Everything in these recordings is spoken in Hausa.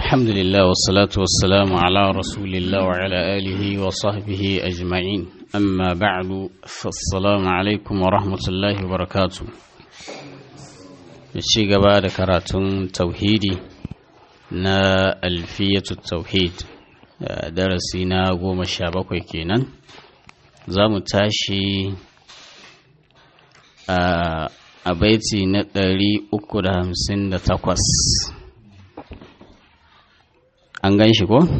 الحمد لله والصلاة والسلام على رسول الله وعلى آله وصحبه أجمعين أما بعد فالسلام عليكم ورحمة الله وبركاته الشيء بعد كراتون توحيدي نا ألفية التوحيد درسنا قوم الشابك كينا زام تاشي a baiti na ɗari uku da hamsin da takwas an gan shi ko?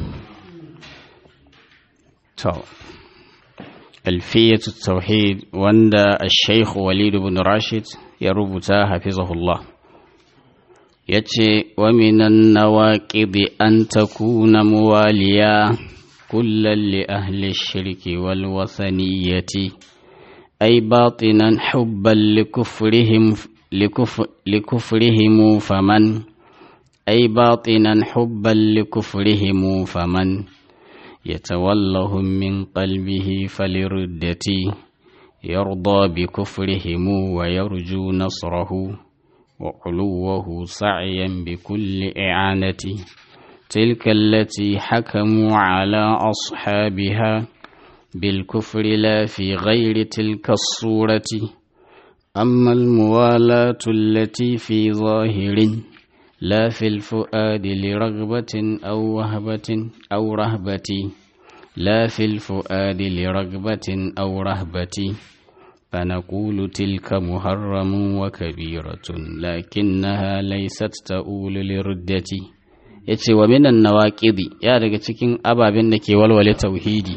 to alfiyatu tauhid wanda al-shaikh walid ibn rashid ya rubuta hafizahullah ya ce wa minan nawaƙibi an takuna muwaliya kullum li ahli shirki wal wasaniyati أي باطنا حبا لكفرهم لكفر لكفرهم فمن أي باطنا حبا لكفرهم فمن يتولهم من قلبه فلردتي يرضى بكفرهم ويرجو نصره وعلوه سعيا بكل إعانة تلك التي حكموا على أصحابها بالكفر لا في غير تلك الصورة أما الموالاة التي في ظاهر لا في الفؤاد لرغبة أو وهبة أو رهبة لا في الفؤاد لرغبة أو رهبة فنقول تلك محرم وكبيرة لكنها ليست تؤول لردة yace wa minan nawaqidi ya daga cikin ababen da ke walwale tauhidi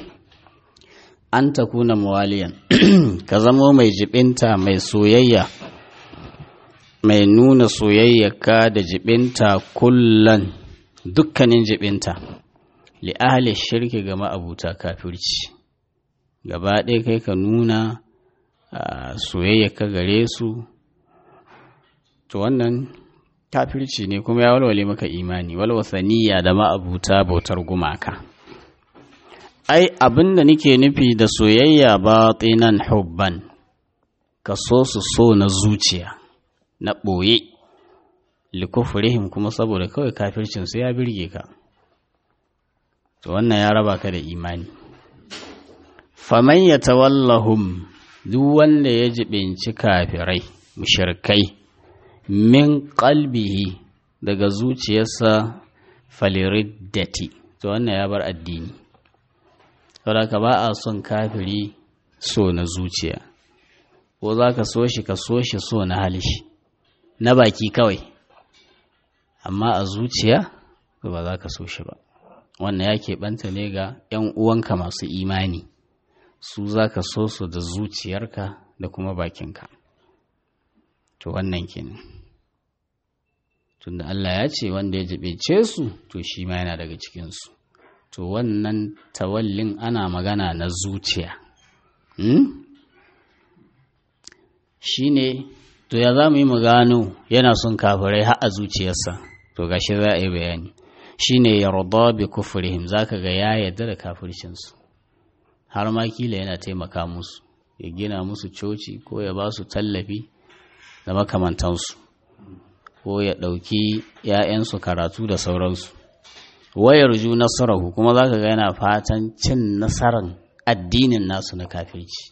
an ta kuna muwaliyan ka zamo mai jibinta mai soyayya mai nuna soyayyaka da jibinta kullan dukkanin jibinta li ahli shirki ga ma'abuta kafirci gaba ɗaya kai ka nuna soyayyaka gare su to wannan kafirci ne kuma ya walwale maka imani walwasaniya da ma'abuta bautar gumaka ai abin da nake nufi da soyayya ba tsinan hubban ka so su so na zuciya na ɓoye likufurihim kuma saboda kawai kafircinsu ya birge ka to wannan ya raba ka da imani faman ya tawallahum duk wanda ya jibinci kafirai mushirkai min qalbihi daga zuciyarsa faliriddati to wannan ya bar addini saboda ba a son kafiri so na zuciya ko za ka so shi ka so shi so na halishi na baki kawai amma a zuciya ba za ka so shi ba wannan ya keɓanta ne ga 'yan uwanka masu imani su za ka so su da zuciyarka da kuma bakinka to wannan kenan tunda Allah ya ce wanda ya jibince su to shi ma yana daga cikinsu to wannan tawallin ana magana na zuciya hmm? shi ne to ya za mu yi mu gano yana son kafirai har a zuciyarsa to gashi za a yi bayani shi ne yarda bi kufrihim za ka ga ya yarda da kafircinsu har ma kila yana taimaka musu ya gina musu coci ko ya ba su tallafi da makamantansu ko ya ɗauki 'ya'yansu karatu da sauransu wayar ju nasarahu kuma za ka ga yana fatan cin nasarar addinin nasu na kafirci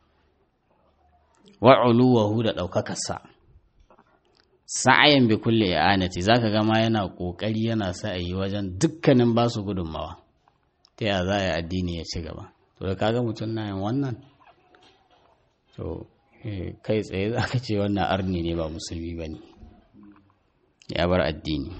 wa'uluwahu da ɗaukakarsa sa'ayin bi kulle i'anati za ka gama yana ƙoƙari yana sa a yi wajen dukkanin ba su gudunmawa ta yaya za a yi addini ya ci gaba to da kaga mutum na yin wannan to kai tsaye za ka ce wannan arni ne ba musulmi ba ne ya bar addini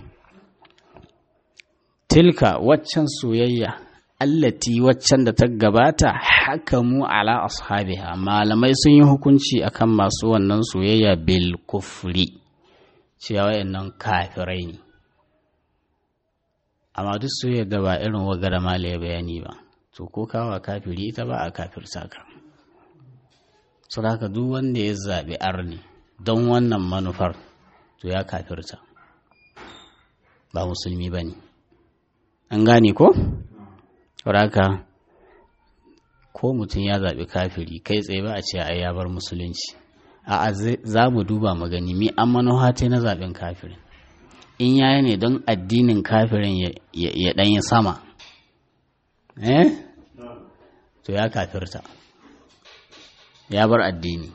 tilka waccan soyayya allati waccan da ta gabata hakamu ala ashabiha malamai sun yi hukunci akan masu wannan soyayya bil kufri cewa wayannan kafirai ne amma duk soyayya da ba irin wagara malaya bayani ba to ko kawa kafiri ita ba a kafirta ka saboda duk wanda ya zaɓi arni don wannan manufar to ya kafirta ba musulmi ba ne an gane ko? haka ko mutum ya zaɓi kafiri kai tsaye ba a ce ai ya bar musulunci a za mu duba magani mi an manuhate na zaɓen kafirin in yayi ne don addinin kafirin ya ɗanyi sama eh to ya kafirta ya bar addini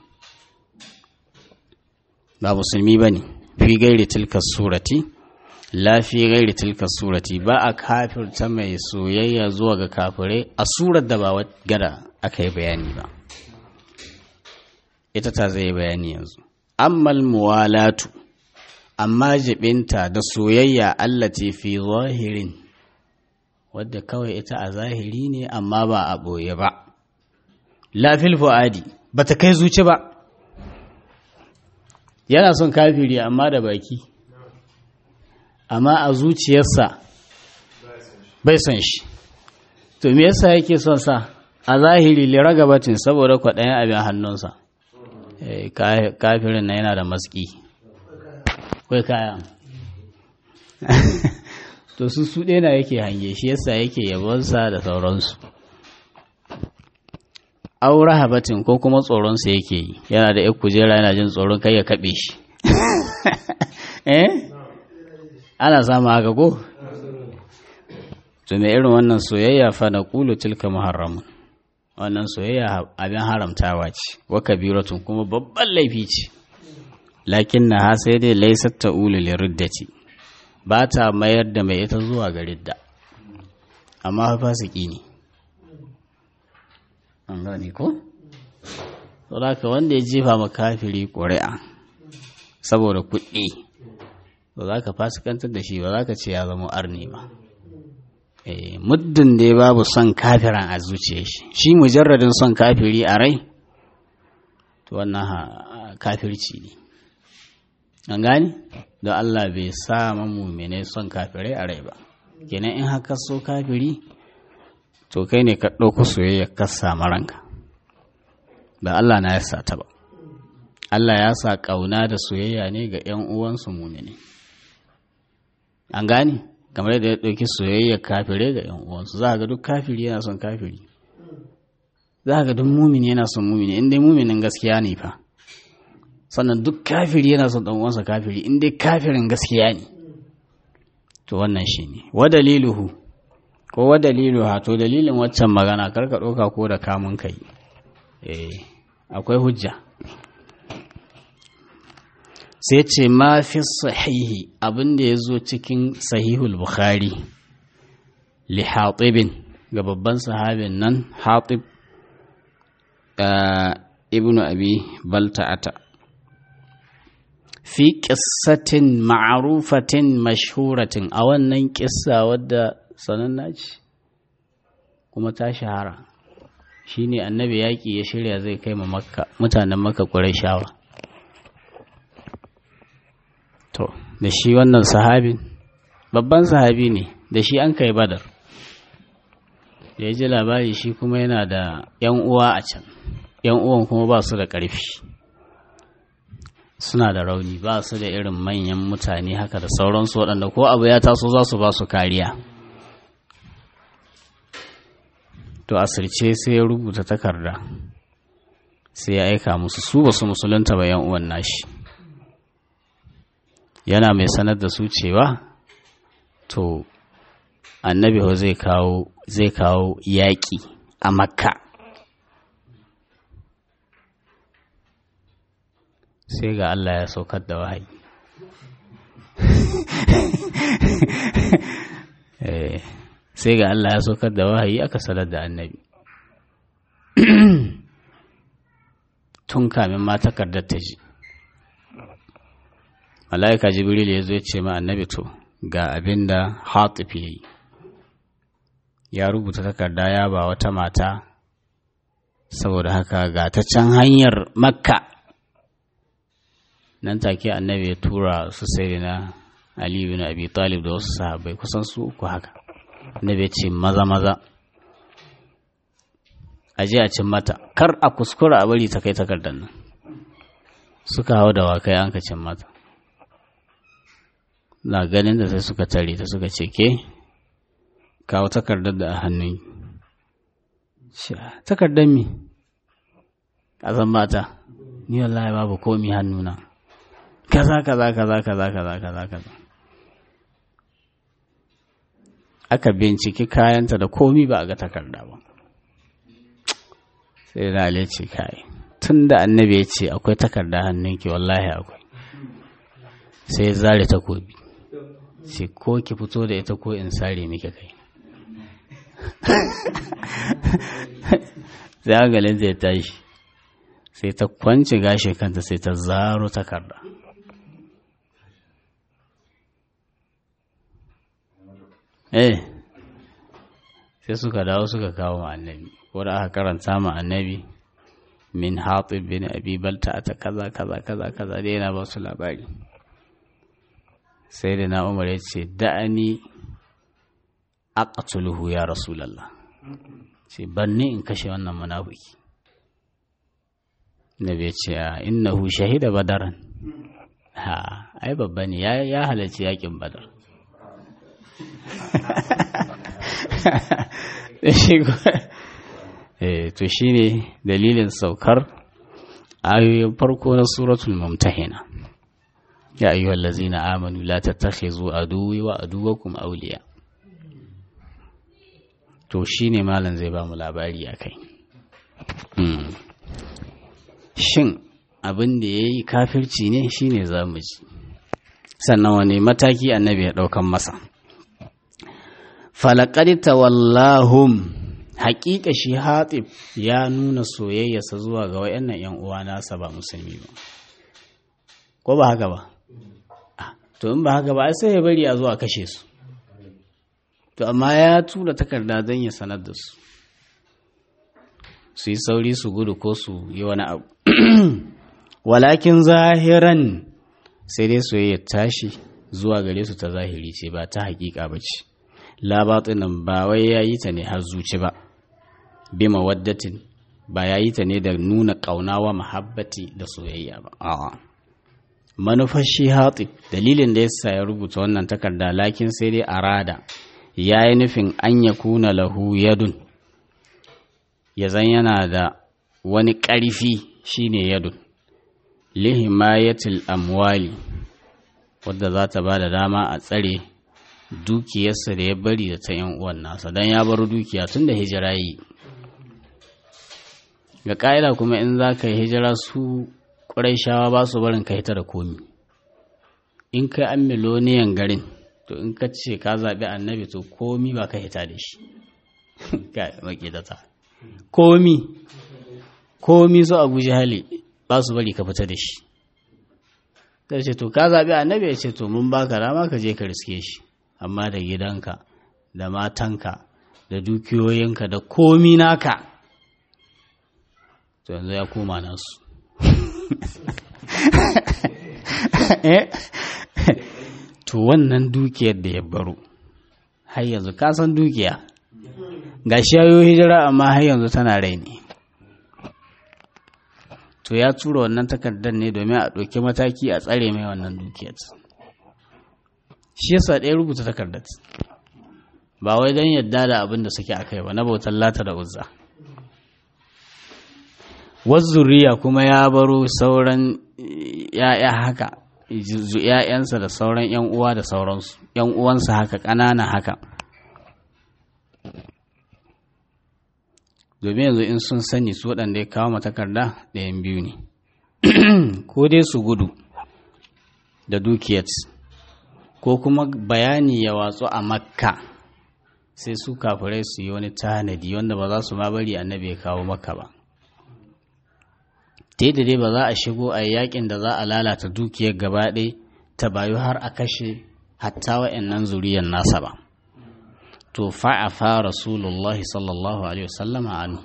ba musulmi ba ne fi gairi tilka surati la fi gairi tilka surati ba a kafirta mai soyayya zuwa ga kafirai a surar da ba gada aka yi bayani ba ita ta zai bayani yanzu ammal muwalatu amma jibinta da soyayya allati fi zahirin wadda kawai ita a zahiri ne amma ba a ɓoye ba lafil fu'adi ba ta kai zuci ba yana son kafiri amma da baki amma a zuciyarsa bai son shi to me yasa yake son sa a zahiri liragabatin saboda kwaɗayin abin hannunsa kafirin na yana da maski kai kaya to su su ɗena yake hange shi yasa yake yabonsa da sauransu aura habatin ko kuma tsoronsa yake yi yana da yan kujera yana jin tsoron kai ya kaɓe shi eh ana samu haka ko to mai irin wannan soyayya fa na ƙulu tilka muharramun wannan soyayya abin haramtawa ce wa kabiratun kuma babban laifi ce lakin na ha sai dai laisar ta ulu liriddaci ba ta mayar da mai ita zuwa ga ridda amma fasiki ne an gane ko? saboda wanda ya jefa makafiri ƙuri'a saboda kuɗi ba za ka fasikantar da shi ba za ka ce ya zama arni ba muddin dai babu son kafiran a zuciya shi shi mujarradin son kafiri a rai to wannan kafirci ne an gani don Allah bai sa mamumine son kafirai a rai ba kenan in haka so kafiri to kai ne ka ɗauko soyayya ka samu ranka ba Allah na ya sa ta ba Allah ya sa ƙauna da soyayya ne ga ‘yan uwansu mumine an gani kamar da ya ɗauki soyayya kafirai ga ‘yan uwansu za ga duk kafiri yana son kafiri za ga duk mumini yana son mumini in dai muminin gaskiya ne fa sannan duk kafiri yana son ɗan uwansa kafiri in dai kafirin gaskiya ne to wannan shi ne wa daliluhu ko wa dalilu ha to dalilin waccan magana karka ɗauka ko da kamun kai eh akwai hujja sai ce ma fi sahihi abin da ya zo cikin sahihul bukhari li hatibin ga babban sahabin nan hatib ibnu abi balta'ata fi ƙissatin ma'arufatin mashhuratin a wannan ƙissa wadda sananna ce kuma ta shahara shine annabi yaƙi ya shirya zai kai ma makka mutanen makka shawa. to da shi wannan sahabin babban sahabi ne da shi an kai badar da ya ji labari shi kuma yana da 'yan uwa a can 'yan uwan kuma ba su da ƙarfi suna da rauni ba su da irin manyan mutane haka da sauransu waɗanda ko abu ya taso za su ba su kariya to asirce sai ya rubuta takarda sai ya aika musu su ba su musulunta ba 'yan uwan nashi yana mai sanar da su cewa to annabi zai kawo zai kawo yaƙi a makka sai ga Allah ya saukar da wahayi sai ga Allah ya saukar da wahayi aka sanar da annabi tun kamin ma takardar ta ji mala'ika jibril ya zo ya ce ma annabi to ga abin da hatif ya yi ya rubuta takarda ya ba wata mata saboda haka ga ta can hanyar makka nan take annabi ya tura su sai na ali bin abi talib da wasu sahabbai kusan su uku haka annabi ya ce maza maza a je a cin mata kar a kuskura a bari ta kai takardar nan suka hau da wakai an ka cin mata na ganin da sai suka tare ta suka ce ke kawo takardar da a hannun takardar mi ƙasan mata ni wallahi babu komi hannuna kaza kaza kaza kaza kaza kaza kaza aka binciki kayanta da komi ba a ga takarda ba sai da ali ce kai tun da annabi ya ce akwai takarda hannunki wallahi akwai sai zare takobi ce ko ki fito da ita ko in sare miki kai sai hankalin zai tashi sai ta kwanci gashi kanta sai ta zaro takarda eh sai suka dawo suka kawo ma annabi wadda aka karanta ma annabi min hatib bin abi balta ta kaza kaza kaza kaza dai yana ba su labari sai da na umar ya ce da'ani aqtuluhu ya rasulallah ce banni in kashe wannan munafiki nabi ya ce a innahu shahida badaran ha ai babba ne ya halarci yakin badar to shi ne dalilin saukar ayoyin farko na suratul mumtahina ya ayyuhal ladzina amanu la tattakhizu aduwwi wa aduwwakum awliya to shine malam zai ba mu labari akai shin abin da yayi kafirci ne shine zamu ji sannan wani mataki annabi ya daukan masa falaqad tawallahum haƙiƙa shi hatib ya nuna soyayyarsa zuwa ga wayannan yan uwa nasa ba musulmi ba ko ba haka ba to in ba haka ba sai ya bari a zuwa kashe su to amma ya tura takarda don ya sanar da su su yi sauri su gudu ko su yi wani abu walakin zahiran sai dai soyayya tashi zuwa gare su ta zahiri ce ba ta hakika ba ce labatsinan ba wai ya yi ta ne har zuci ba bi mawaddatin ba ya yi ta ne da nuna ƙaunawa mahabbati da soyayya ba a'a manufar shi hatsi dalilin da yasa ya rubuta wannan takarda lakin sai dai arada ya yi nufin an ya kuna lahu yadun ya zan yana da wani ƙarfi shine yadun lihimayatil amwali wadda za ta ba da dama a tsare dukiyarsa da ya bari da ta yan uwan nasa don ya bar dukiya tun da hijira yi ga ƙa'ida kuma in za ka yi hijira su ƙwarai shawa ba su barin ka hita da komi in kai an miloniyan garin to in ka ce ka zaɓi annabi to komi ba ka hita da shi ga makidata komi komi su abu hali ba su bari ka fita da shi ta ce to ka zaɓi annabi ya ce to mun baka dama ka je ka riske shi amma da gidanka da matanka da dukiyoyinka da komi naka to yanzu ya koma nasu to wannan dukiyar da ya baro har yanzu ka san dukiya ga shi yayo hijira amma har yanzu tana rai ne to ya tura wannan takardar ne domin a ɗauki mataki a tsare mai wannan dukiyar shi yasa ɗaya rubuta takardar ba wai don yadda da abin da suke a kai ba na bautar lata da uzza wazzuriya kuma ya baro sauran ya'ya haka ‘ya'yansa da sauran ‘yan uwa da sauransu ‘yan uwansa haka ƙanana haka domin yanzu in sun sani su waɗanda ya kawo matakarda ɗayan biyu ne ko dai su gudu da dukiyat ko kuma bayani ya watsu a makka sai su kafirai su yi wani tanadi wanda ba za su ma bari annabi ya kawo makka ba ta da dai ba za a shigo a yakin da za a lalata dukiyar gaba ɗaya ta bayu har a kashe hatta wa'annan zuriyar nasa ba to fa'afa rasulullahi sallallahu alaihi wasallama anu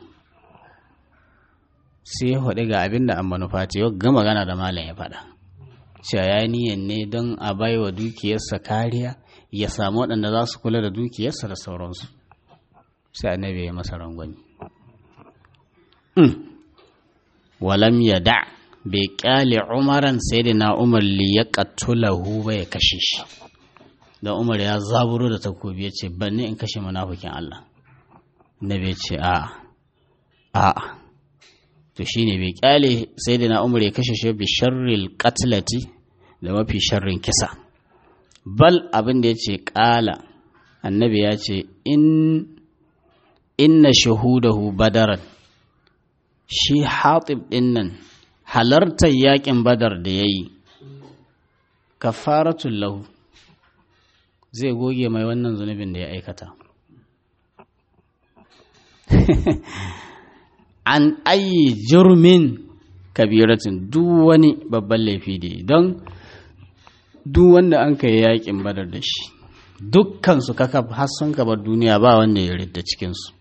sai ya faɗi ga abin da an manufa ce yau ga magana da malam ya faɗa cewa ya niyan ne don a bai wa dukiyarsa kariya ya samu waɗanda za su kula da dukiyarsa da sauransu sai annabi ya masa rangwani walam ya da bai kyale umaran sai da na umar li ya katulahu ba ya kashe shi da umar ya zaburo da takobi ya ce banni in kashe munafikin Allah na bai ce a a to shine bai kyale sai da na umar ya kashe shi bi sharril qatlati da mafi sharrin kisa bal abin da ya ce kala annabi ya ce in inna shahudahu badaran shi hatib ɗin nan halartar yakin badar da ya yi kafaratun lahu zai goge mai wannan zunubin da ya aikata an ayi jirmin kabiratin duk wani babban laifi da don duk wanda an kai yakin badar da shi dukkansu kaka har sun bar duniya ba wanda ya ridda cikinsu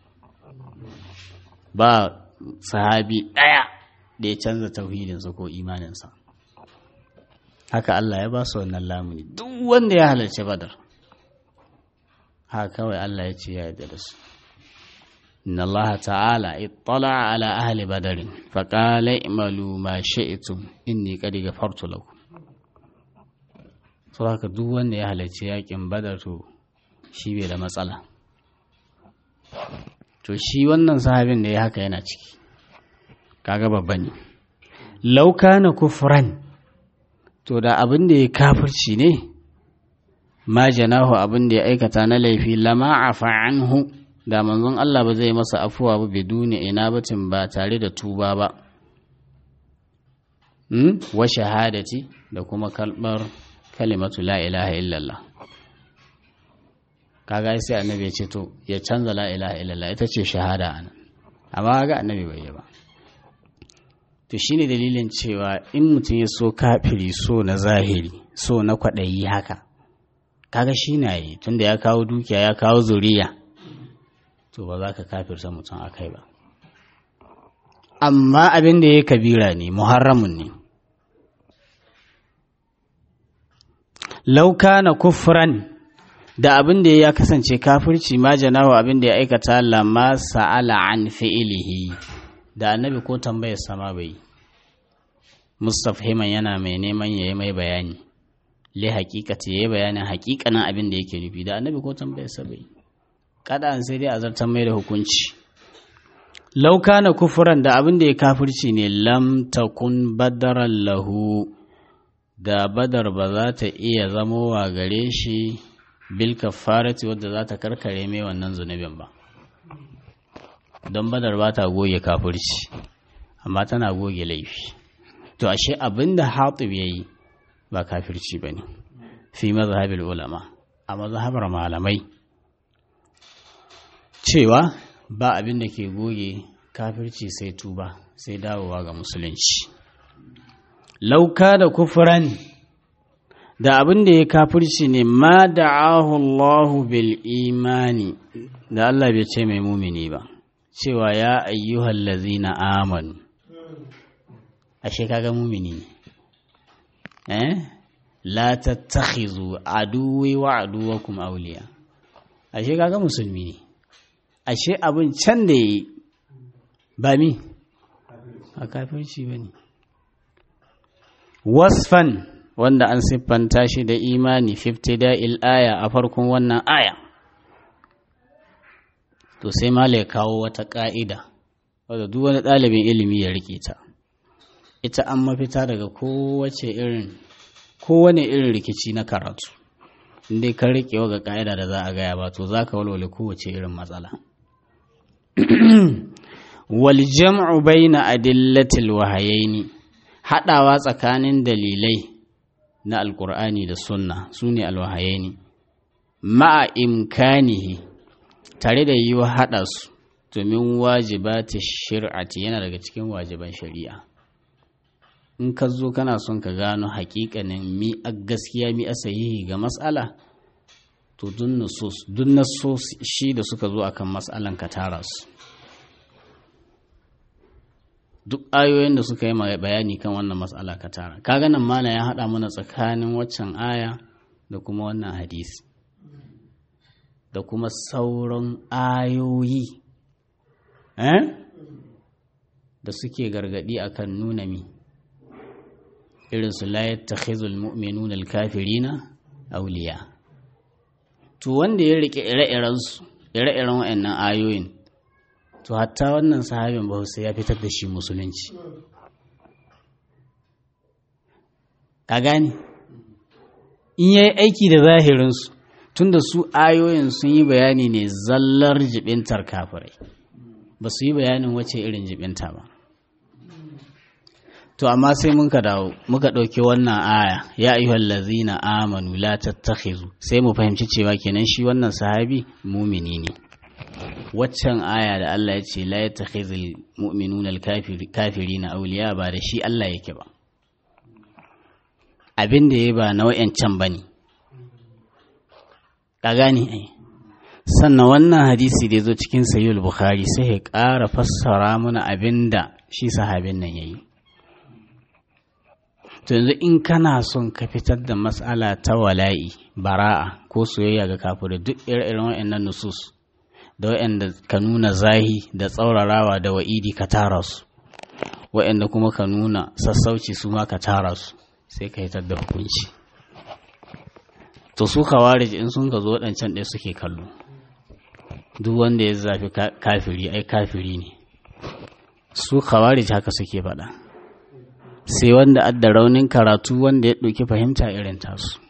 ba sahabi ɗaya da ya canza tauhidinsa ko imaninsa haka Allah ya ba su wannan lamuni duk wanda ya halarci badar haka kawai Allah ya ce ya yarda da su inna Allah ta'ala ittala ala ahli badarin faqala i'malu ma shi'tum inni qad ghafartu lakum to haka duk wanda ya halarci yakin badar to shi bai da matsala to shi wannan sahabin da ya haka yana ciki kaga babba ne lauka na kufran to da abin da ya kafirci ne ma janahu abin da ya aikata na laifi lama afa anhu da manzon Allah ba zai masa afuwa ba biduni ina batin ba tare da tuba ba hmm? wa shahadati da kuma kalmar kalimatu la ilaha illallah kaga sai annabi ya ce to ya canza la ilaha illallah ita ce shahada anan amma ga annabi bai yi ba to shine dalilin cewa in mutum ya so kafiri so na zahiri so na kwaɗayi haka kaga shi na yi tunda ya kawo dukiya ya kawo zuriya to ba za ka kafirta mutum a kai ba amma abin da ya kabira ne muharramun ne lauka na kufran da abin da ya kasance kafirci ma janawa abin da ya aikata lama sa'ala an fi'ilihi da annabi ko tambayar sama bai mustafhiman yana mai neman yayi mai bayani li haqiqati yayi bayanin haƙiƙanin abin da yake nufi da annabi ko tambayar sa bai kada an sai dai a zartar mai da hukunci law kana kufran da abin da ya kafirci ne lam takun badaran lahu da badar ba za ta iya zamowa gare shi bil kafarati wadda za ta karkare mai wannan zunubin ba don badar ba ta goge kafirci amma tana goge laifi to ashe abin da hatib ya yi ba kafirci ba ne fi mazhabil ulama a mazhabar malamai cewa ba abin da ke goge kafirci sai tuba sai dawowa ga musulunci lauka da kufuran da abin da ya kafirci ne ma da'ahu Allahu bil imani da Allah bai ce mai mumini ba cewa ya ayyuhal lazina amanu ashe kaga mumini ne eh la tattakhizu aduwi wa aduwakum awliya ashe kaga musulmi ne ashe abin can da yi ba mi a kafirci bane wasfan wanda an siffanta shi da imani 50 da'il aya a farkon wannan aya to sai mala ya kawo wata ƙa'ida wadda duk wani ɗalibin ilimi ya rike ta ita an mafita daga kowace irin kowane irin rikici na karatu inda ka rike ga ƙa'ida da za a gaya ba to za ka walwale kowace irin matsala wal jam'u baina adillatil wahayaini haɗawa tsakanin dalilai na alƙur'ani da sunna su ne alwahayaini ma'a imkanihi tare da yiwa haɗa su domin wajibata shir'ati yana daga cikin wajiban shari'a in ka zo kana son ka gano hakikanin mi a gaskiya mi a sahihi ga matsala to dun nasos shi da suka zo akan matsalan ka tara su duk ayoyin da suka yi bayani kan wannan matsala ka tara kaga nan mana ya haɗa mana tsakanin waccan aya da kuma wannan hadisi da kuma sauran ayoyi da suke gargadi akan nuna mi irin su la yattakhizul mu'minuna al-kafirina awliya to wanda ya rike ire-iren su ire-iren wayannan ayoyin to hatta wannan sahabin ba sai ya fitar da shi musulunci ka gane in yayi aiki da zahirin su tunda su ayoyin sun yi bayani ne zallar jibintar kafirai ba su yi bayanin wace irin jibinta ba to amma sai muka dawo muka ɗauki wannan aya ya ayyuhal ladzina amanu la tattakhizu sai mu fahimci cewa kenan shi wannan sahabi mumini ne waccan aya da Allah ya ce la yattakhizul mu'minuna al-kafirina awliya ba da shi Allah yake ba abin da ya ba na wayancan bane ka gane ai sannan wannan hadisi da zo cikin sayyid bukhari sai ya ƙara fassara mana abin da shi sahabin nan yayi to yanzu in kana son ka fitar da matsala ta wala'i bara'a ko soyayya ga kafirai duk ire-iren waɗannan nusus da waɗanda ka nuna zahi da tsaurarawa da wa'idi ka tara su waɗanda kuma ka nuna sassauci su ma ka tara su sai ka hitar da hukunci to su kawarij in sun ka zo waɗancan ɗaya suke kallo duk wanda ya zafi kafiri ai kafiri ne su kawarij haka suke faɗa sai wanda adda raunin karatu wanda ya ɗauki fahimta irin tasu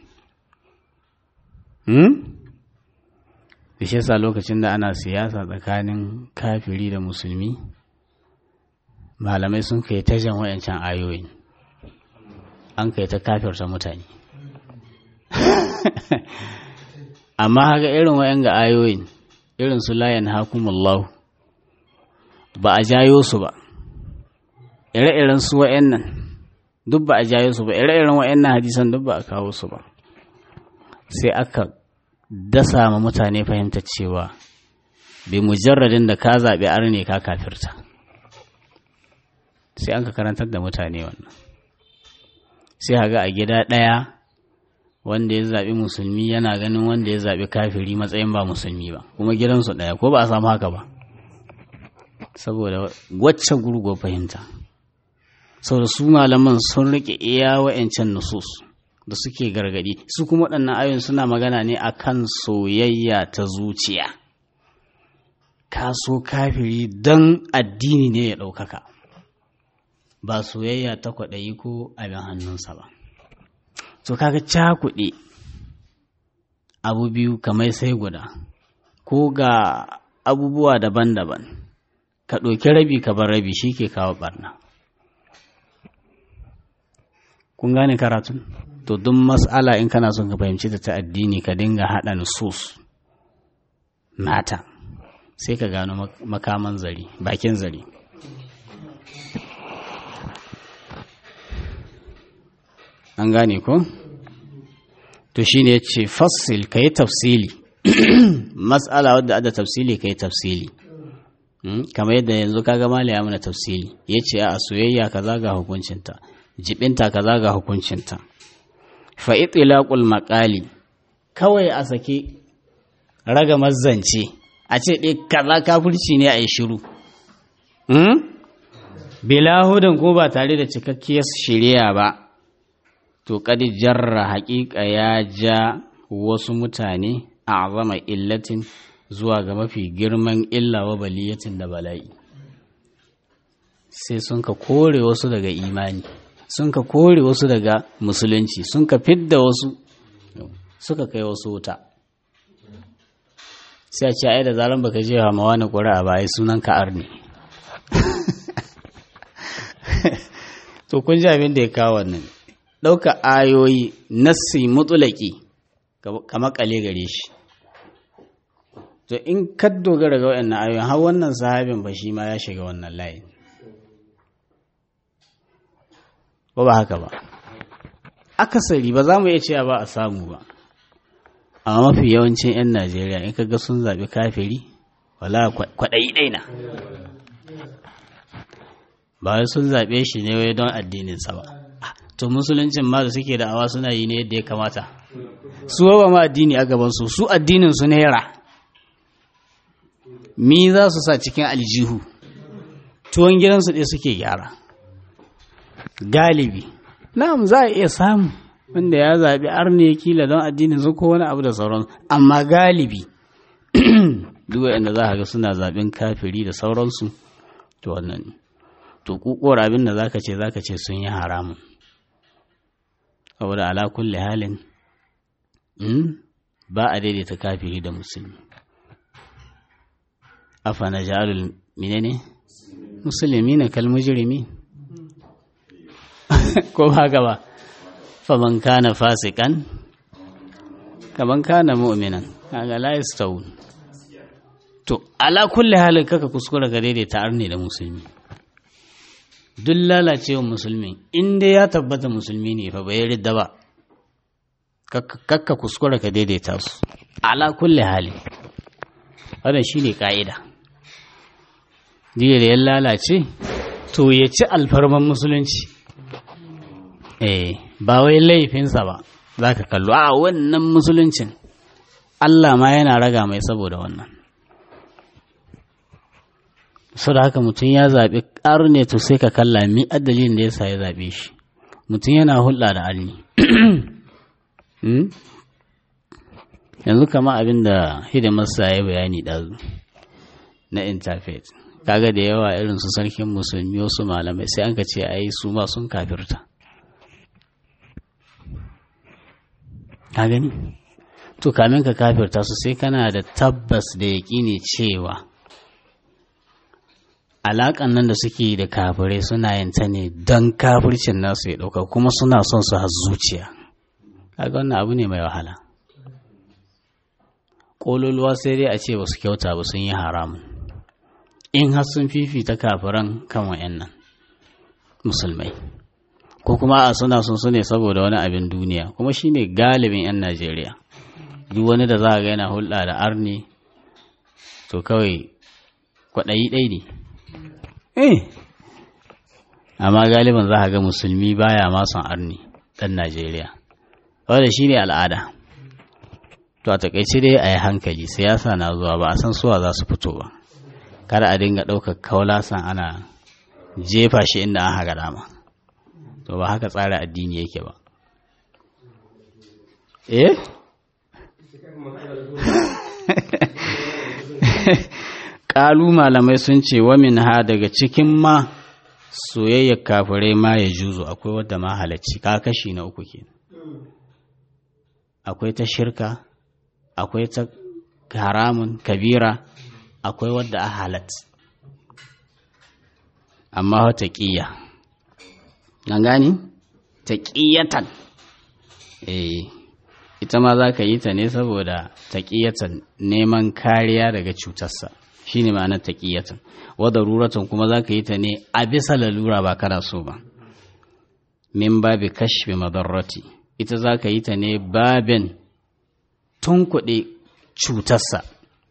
da shi yasa lokacin da ana siyasa tsakanin kafiri da musulmi malamai sun kai ta jan wayancan ayoyin an kai ta kafirta mutane amma haka irin wayan ga ayoyin irin su layan hakumullahu ba a jayo su ba ire-iren su wayan nan duk ba a jayo su ba ire-iren wayan nan hadisan duk ba a kawo su ba sai aka dasa ma mutane fahimta cewa bi mujarradin da ka zaɓi arne ka kafirta sai an ka karantar da mutane wannan sai haga a gida ɗaya wanda ya zaɓi musulmi yana ganin wanda ya zaɓi kafiri matsayin ba musulmi ba kuma gidansu ɗaya ko ba a samu haka ba saboda wacce gurgo fahimta saboda su malaman sun riƙe iya wa'yancan nusus da suke gargadi su kuma waɗannan ayoyin suna magana ne akan soyayya ta zuciya ka so kafiri don addini ne ya ɗaukaka ba soyayya ta kwaɗayi ko abin hannunsa ba to kaga cakuɗe abu biyu kamar sai guda ko ga abubuwa daban-daban ka ɗauki rabi ka bar rabi shi ke kawo ɓarna kun gane karatun to duk mas'ala in kana son ka fahimci ta ta addini ka dinga haɗa nusus mata sai ka gano makaman zari bakin zari an gane ko to shine ya ce fassil ka yi tafsili mas'ala wadda ada tafsili ka yi tafsili kamar yadda yanzu kaga mali ya mana tafsili ya ce a soyayya kaza ga hukuncinta jibinta kaza ga hukuncinta fa itlaqul maqali kawai a sake raga mazzance a ce dai kaza kafirci ne a yi shiru hmm? bila hudan ko ba tare da cikakkiyar shari'a ba to kadi jarra haƙiƙa ya ja wasu mutane a azama illatin zuwa ga mafi girman illa wa baliyatin da bala'i sai sun ka kore wasu daga imani sun ka kore wasu daga musulunci sun ka fidda wasu suka kai wasu wuta sai a ce ai da zaran baka je wa mawa na ƙuri'a ba ai sunan ka arni to kun ji abin da ya kawo wannan ɗauka ayoyi nassi mutulaki ka makale gare shi to in ka dogara ga waɗannan ayoyin har wannan sahabin ba shi ma ya shiga wannan layin ba ba haka ba akasari ba za mu iya cewa ba a samu ba amma mafi yawancin 'yan najeriya in kaga sun zaɓi kafiri wala kwaɗayi ɗaina ba wai sun zaɓe shi ne wai don addininsa ba to musuluncin ma da suke da'awa suna yi ne yadda ya kamata su ba ma addini a gabansu su addinin su naira mi za su sa cikin aljihu tuwon gidansu ɗaya suke gyara galibi na'am za a iya samu wanda ya zaɓi arne kila don addinin su ko wani abu da sauran amma galibi duk wanda za ga suna zaɓen kafiri da sauransu to wannan to kukuwar abin da zaka ce zaka ce sun yi haramun saboda ala kulli halin ba a daidaita kafiri da musulmi afa na ja'alul menene musulmi na kalmujirimi ko ba gaba faman kana fasikan kaman kana mu'minan kaga la yastawun to ala kulli halin kaka kuskura ka daidaita arne da musulmi duk lalacewa musulmi in dai ya tabbata musulmi ne fa bai ridda ba kakka kuskura ka daidaita su ala kulli hali wannan shine ka'ida jiya da ya lalace to ya ci alfarman musulunci eh ba wai laifinsa ba za ka kallo a wannan musuluncin Allah ma yana raga mai saboda wannan sau da haka mutum ya zaɓi ƙarne to sai ka kalla mi adalin da ya sa ya zaɓe shi mutum yana hulɗa da arni yanzu kama abin da hidimarsa ya bayani ɗazu na interfaith kaga da yawa irin su sarkin musulmi wasu malamai sai an ka ce a yi su ma sun kafirta ka gani to kamin ka kafirta su sai kana da tabbas da yaƙini cewa alaƙan nan da suke da kafirai suna yin ta ne don kafircin nasu ya ɗauka kuma suna son su har zuciya kaga wannan abu ne mai wahala ƙololuwa sai dai a ce ba su kyauta ba sun yi haramun in har sun fifita kafiran kan wa'annan musulmai ko kuma a suna sun su ne saboda wani abin duniya kuma shine galibin 'yan najeriya duk wani da za a ga yana hulɗa da arni to kawai kwaɗayi ɗai ne eh amma galiban za a ga musulmi baya ma son arni ɗan najeriya wadda shine al'ada to a takaice dai a yi hankali siyasa na zuwa ba a san suwa za su fito ba kada a dinga ɗaukar kaulasan ana jefa shi inda an haka dama to ba haka tsara addini yake ba eh ƙalu malamai sun ce wamin ha daga cikin ma soyayyar kafirai ma ya juzo akwai wadda ma halacci ka kashi na uku ke akwai ta shirka akwai ta haramun kabira akwai wadda a halat amma wata ƙiya nan gani ta ƙiyatan eh ita ma za ka yi ta ne saboda ta ƙiyatan neman kariya daga cutarsa shi ne ma'anar ta ƙiyatan wadda ruratan kuma za ka yi ta ne a bisa lalura ba kana so ba min babi kashfi madarrati ita za ka yi ta ne babin tunkuɗe cutarsa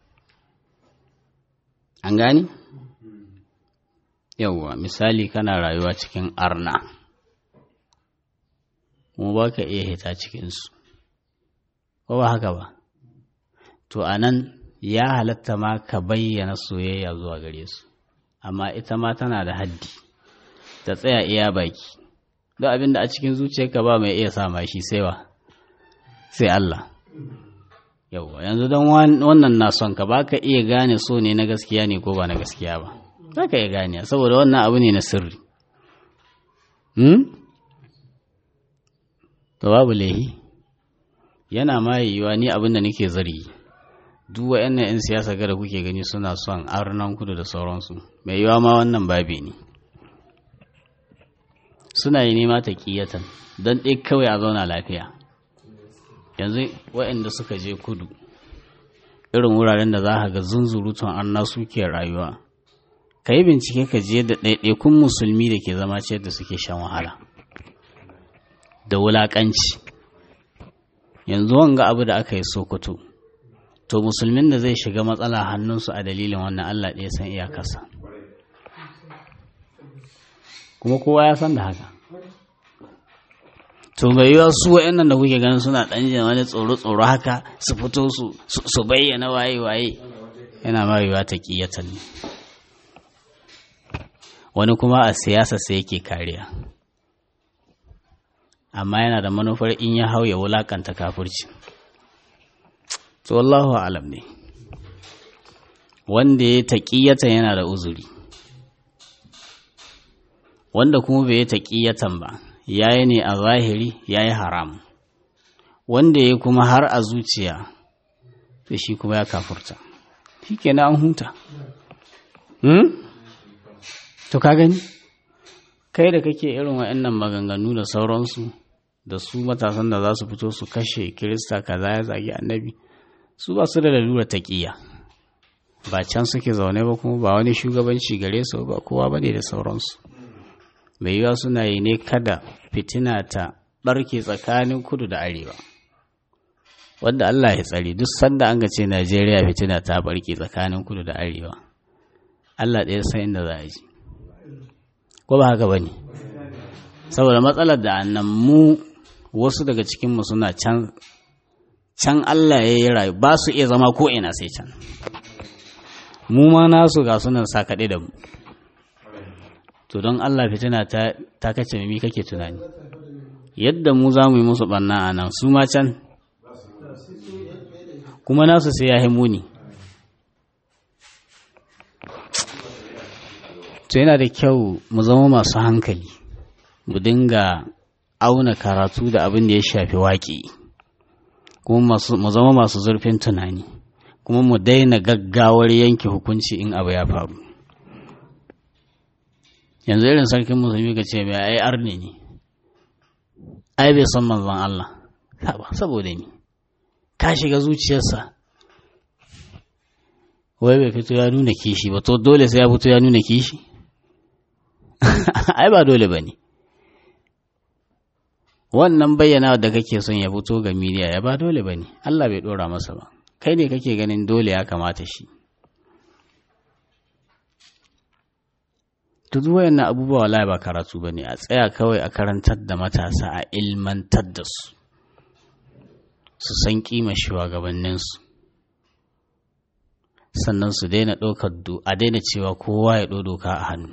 an gani? yauwa misali kana rayuwa cikin arna kuma ba ka iya hita cikinsu ko ba haka ba to a nan ya halatta ma ka bayyana soyayya zuwa gare su amma ita ma tana da haddi ta tsaya iya baki don abin da a cikin zuciyarka ba mai iya sama shi sai wa sai Allah yauwa yanzu don wannan na son ka ba ka iya gane so ne na gaskiya ne ko ba na gaskiya ba za ka iya gane saboda wannan abu ne na sirri to babu laihi yana ma yiwuwa ni abin da nake zari duk wa'annan 'yan siyasa gada kuke gani suna son arnan kudu da sauransu mai yiwuwa ma wannan babi ne suna yi nema ta kiyatan don ɗaya kawai a zauna lafiya yanzu wa'anda suka je kudu irin wuraren da za ka ga zunzurutun arna suke rayuwa ka yi bincike ka je da ɗaiɗaikun musulmi da ke zama ce da suke shan wahala da wulaƙanci yanzu wanga abu da aka yi sokoto to musulmin da zai shiga matsala hannunsu a dalilin wannan allah ɗaya san iyakarsa kuma kowa ya san da haka to mai yiwa su wa'annan da kuke ganin suna ɗan jin wani tsoro-tsoro haka su fito su bayyana waye-waye yana ma yiwa ta ƙiyatan ne wani kuma a siyasa sai yake kariya amma yana da manufar in ya hau ya wulakanta kafurci to wallahu alam ne wanda ya taƙiyatan yana da uzuri wanda kuma bai taƙiyatan ba yayi ne a zahiri yayi haram wanda ya kuma har a zuciya to shi kuma ya kafurta shi kenan an huta hmm? to ka gani kai da kake irin wa'annan maganganu da sauransu da su matasan da za su fito su kashe kirista kaza ya zagi annabi su ba su da lalura taƙiya ba can suke zaune ba kuma ba wani shugabanci gare su ba kowa ba ne da sauransu mai yiwa suna yi ne kada fitina ta ɓarke tsakanin kudu da arewa wanda Allah ya tsari duk sanda an ga ce Najeriya fitina ta ɓarke tsakanin kudu da arewa Allah ɗaya san inda za a ji ko ba haka ba ne saboda matsalar da annan mu wasu daga cikinmu suna can can Allah ya yi rayu ba su iya zama ko ina sai can mu ma nasu ga sunan sa kaɗe da mu to don Allah fitina ta, ta kace mimi kake tunani yadda mu za mu yi musu ɓanna a nan su ma can kuma nasu sai ya yi muni to yana da kyau mu zama masu hankali mu dinga auna karatu da abin da ya shafi waƙi kuma mu zama masu zurfin tunani kuma mu daina gaggawar yanke hukunci in abu ya faru yanzu irin sarkin musulmi ka ce mai ai arne ne ai bai san manzon Allah saboda ni ka shiga zuciyarsa wai bai fito ya nuna kishi ba to dole sai ya fito ya nuna kishi ai ba dole ba ne wannan bayyana da kake son ya fito ga miliya ya ba dole ba ne Allah bai ɗora masa ba kai ne kake ganin dole ya kamata shi duk wayannan abubuwa wallahi ba karatu ba ne a tsaya kawai a karantar da matasa a ilmantar da su su san kima shugabanninsu sannan su daina ɗaukar a daina cewa kowa ya ɗau doka a hannu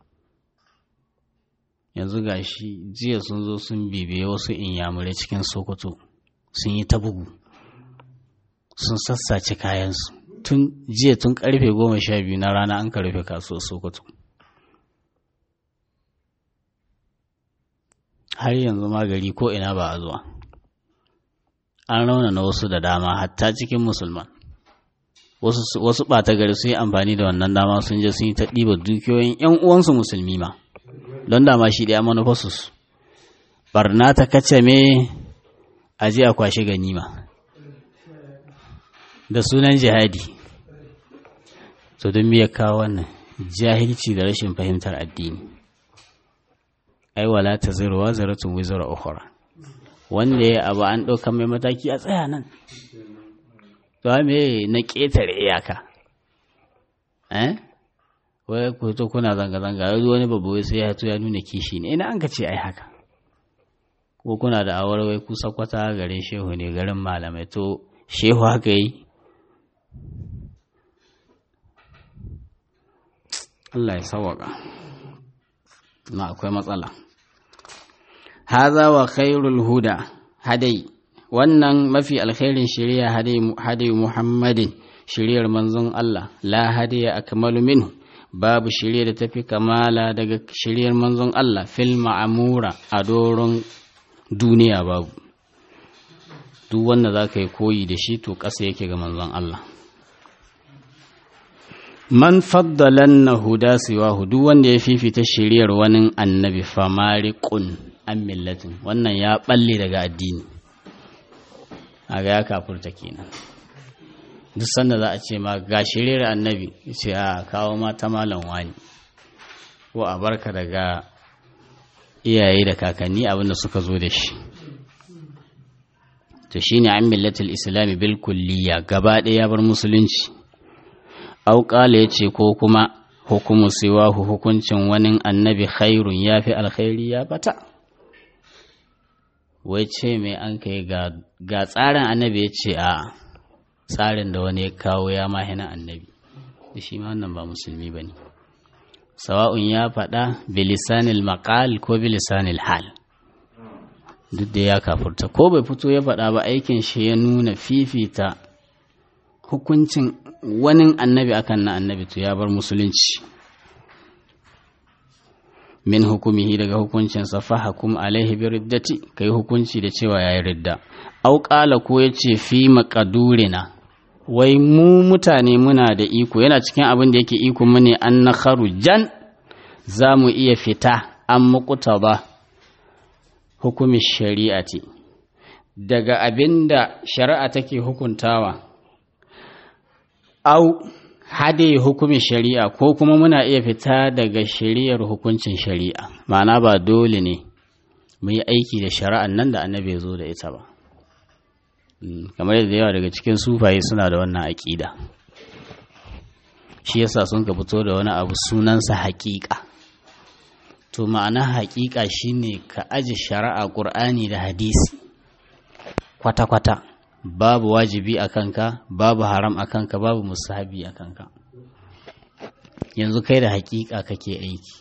yanzu ga shi jiya sun zo sun bibiye wasu inyamurai cikin sokoto sun yi ta bugu sun sassace kayansu tun jiya tun karfe goma sha biyu na rana an ka rufe kasuwar sokoto har yanzu magari ko ina ba a zuwa an raunana wasu da dama hatta cikin musulman wasu ɓata gari sun yi amfani da wannan dama sun je sun yi ta ɗiba dukiyoyin 'yan uwansu musulmi ma don dama shi ɗaya manufarsu barna ta kace me a je a kwashe ganima da sunan jihadi to don ya kawo wannan jahilci da rashin fahimtar addini ai wala ta zirwa zaratun wizara ukhra wanda ya abu an ɗauka mai mataki a tsaya nan to me na ƙetare iyaka eh wai ku to kuna zanga-zanga yanzu wani babu wai sai ya to ya nuna kishi ne ina an ka ce ai haka ko kuna da awar wai ku sakwata garin shehu ne garin malamai to shehu haka yi Allah ya sawaka ma akwai matsala haza wa khairul huda hadai wannan mafi alkhairin shari'a hadai muhammadin shari'ar manzon Allah la hadiya akmalu minhu babu shirye da tafi kamala daga shiryar manzon Allah fil ma'amura a doron duniya babu duk wanda za ka yi koyi da shi to ƙasa yake ga manzon Allah man faddalan na huda siwahu duk wanda ya fifita shiryar wani annabi famariƙun an millatin wannan ya balle daga addini a ga ya kafurta kenan duk sanda za a ce ma ga shirin annabi ce a kawo mata malam wani ko a barka daga iyaye da kakanni abinda suka zo da shi to shine an millatul islami bil kulliya gaba ɗaya ya bar musulunci auƙala ya ce ko kuma hukumu siwahu hukuncin wani annabi khairun ya fi alkhairi ya bata wai ce mai an kai ga tsarin annabi ya ce a tsarin da wani ya kawo ya mahina annabi da shi ma wannan ba musulmi ba ne sawa'un ya faɗa bilisanil maƙal ko bilisanil hal duk da ya kafurta ko bai fito ya faɗa ba aikin shi ya nuna fifita hukuncin wani annabi akan na annabi to ya bar musulunci min hukumihi daga hukuncinsa fa hakum alaihi bi riddati kai hukunci da cewa yayi ridda au qala ko yace fi maqadurina wai mu mutane muna da iko yana cikin abin da yake iko mu ne an na jan za mu iya fita an mukuta ba hukumin shari'ati daga abin da shari'a take hukuntawa au hade hukumin shari'a ko kuma muna iya fita daga shari'ar hukuncin shari'a ma'ana ba dole ne mu yi aiki da shari'an nan da annabi zo da ita ba kamar yadda yawa daga cikin sufaye suna da wannan aƙida shi yasa sun ka fito da wani abu sunansa haƙiƙa to ma'ana haƙiƙa shine ka aji shari'a ƙur'ani da hadisi kwata-kwata babu wajibi a kanka babu haram a kanka babu musahabi a kanka yanzu kai da haƙiƙa kake aiki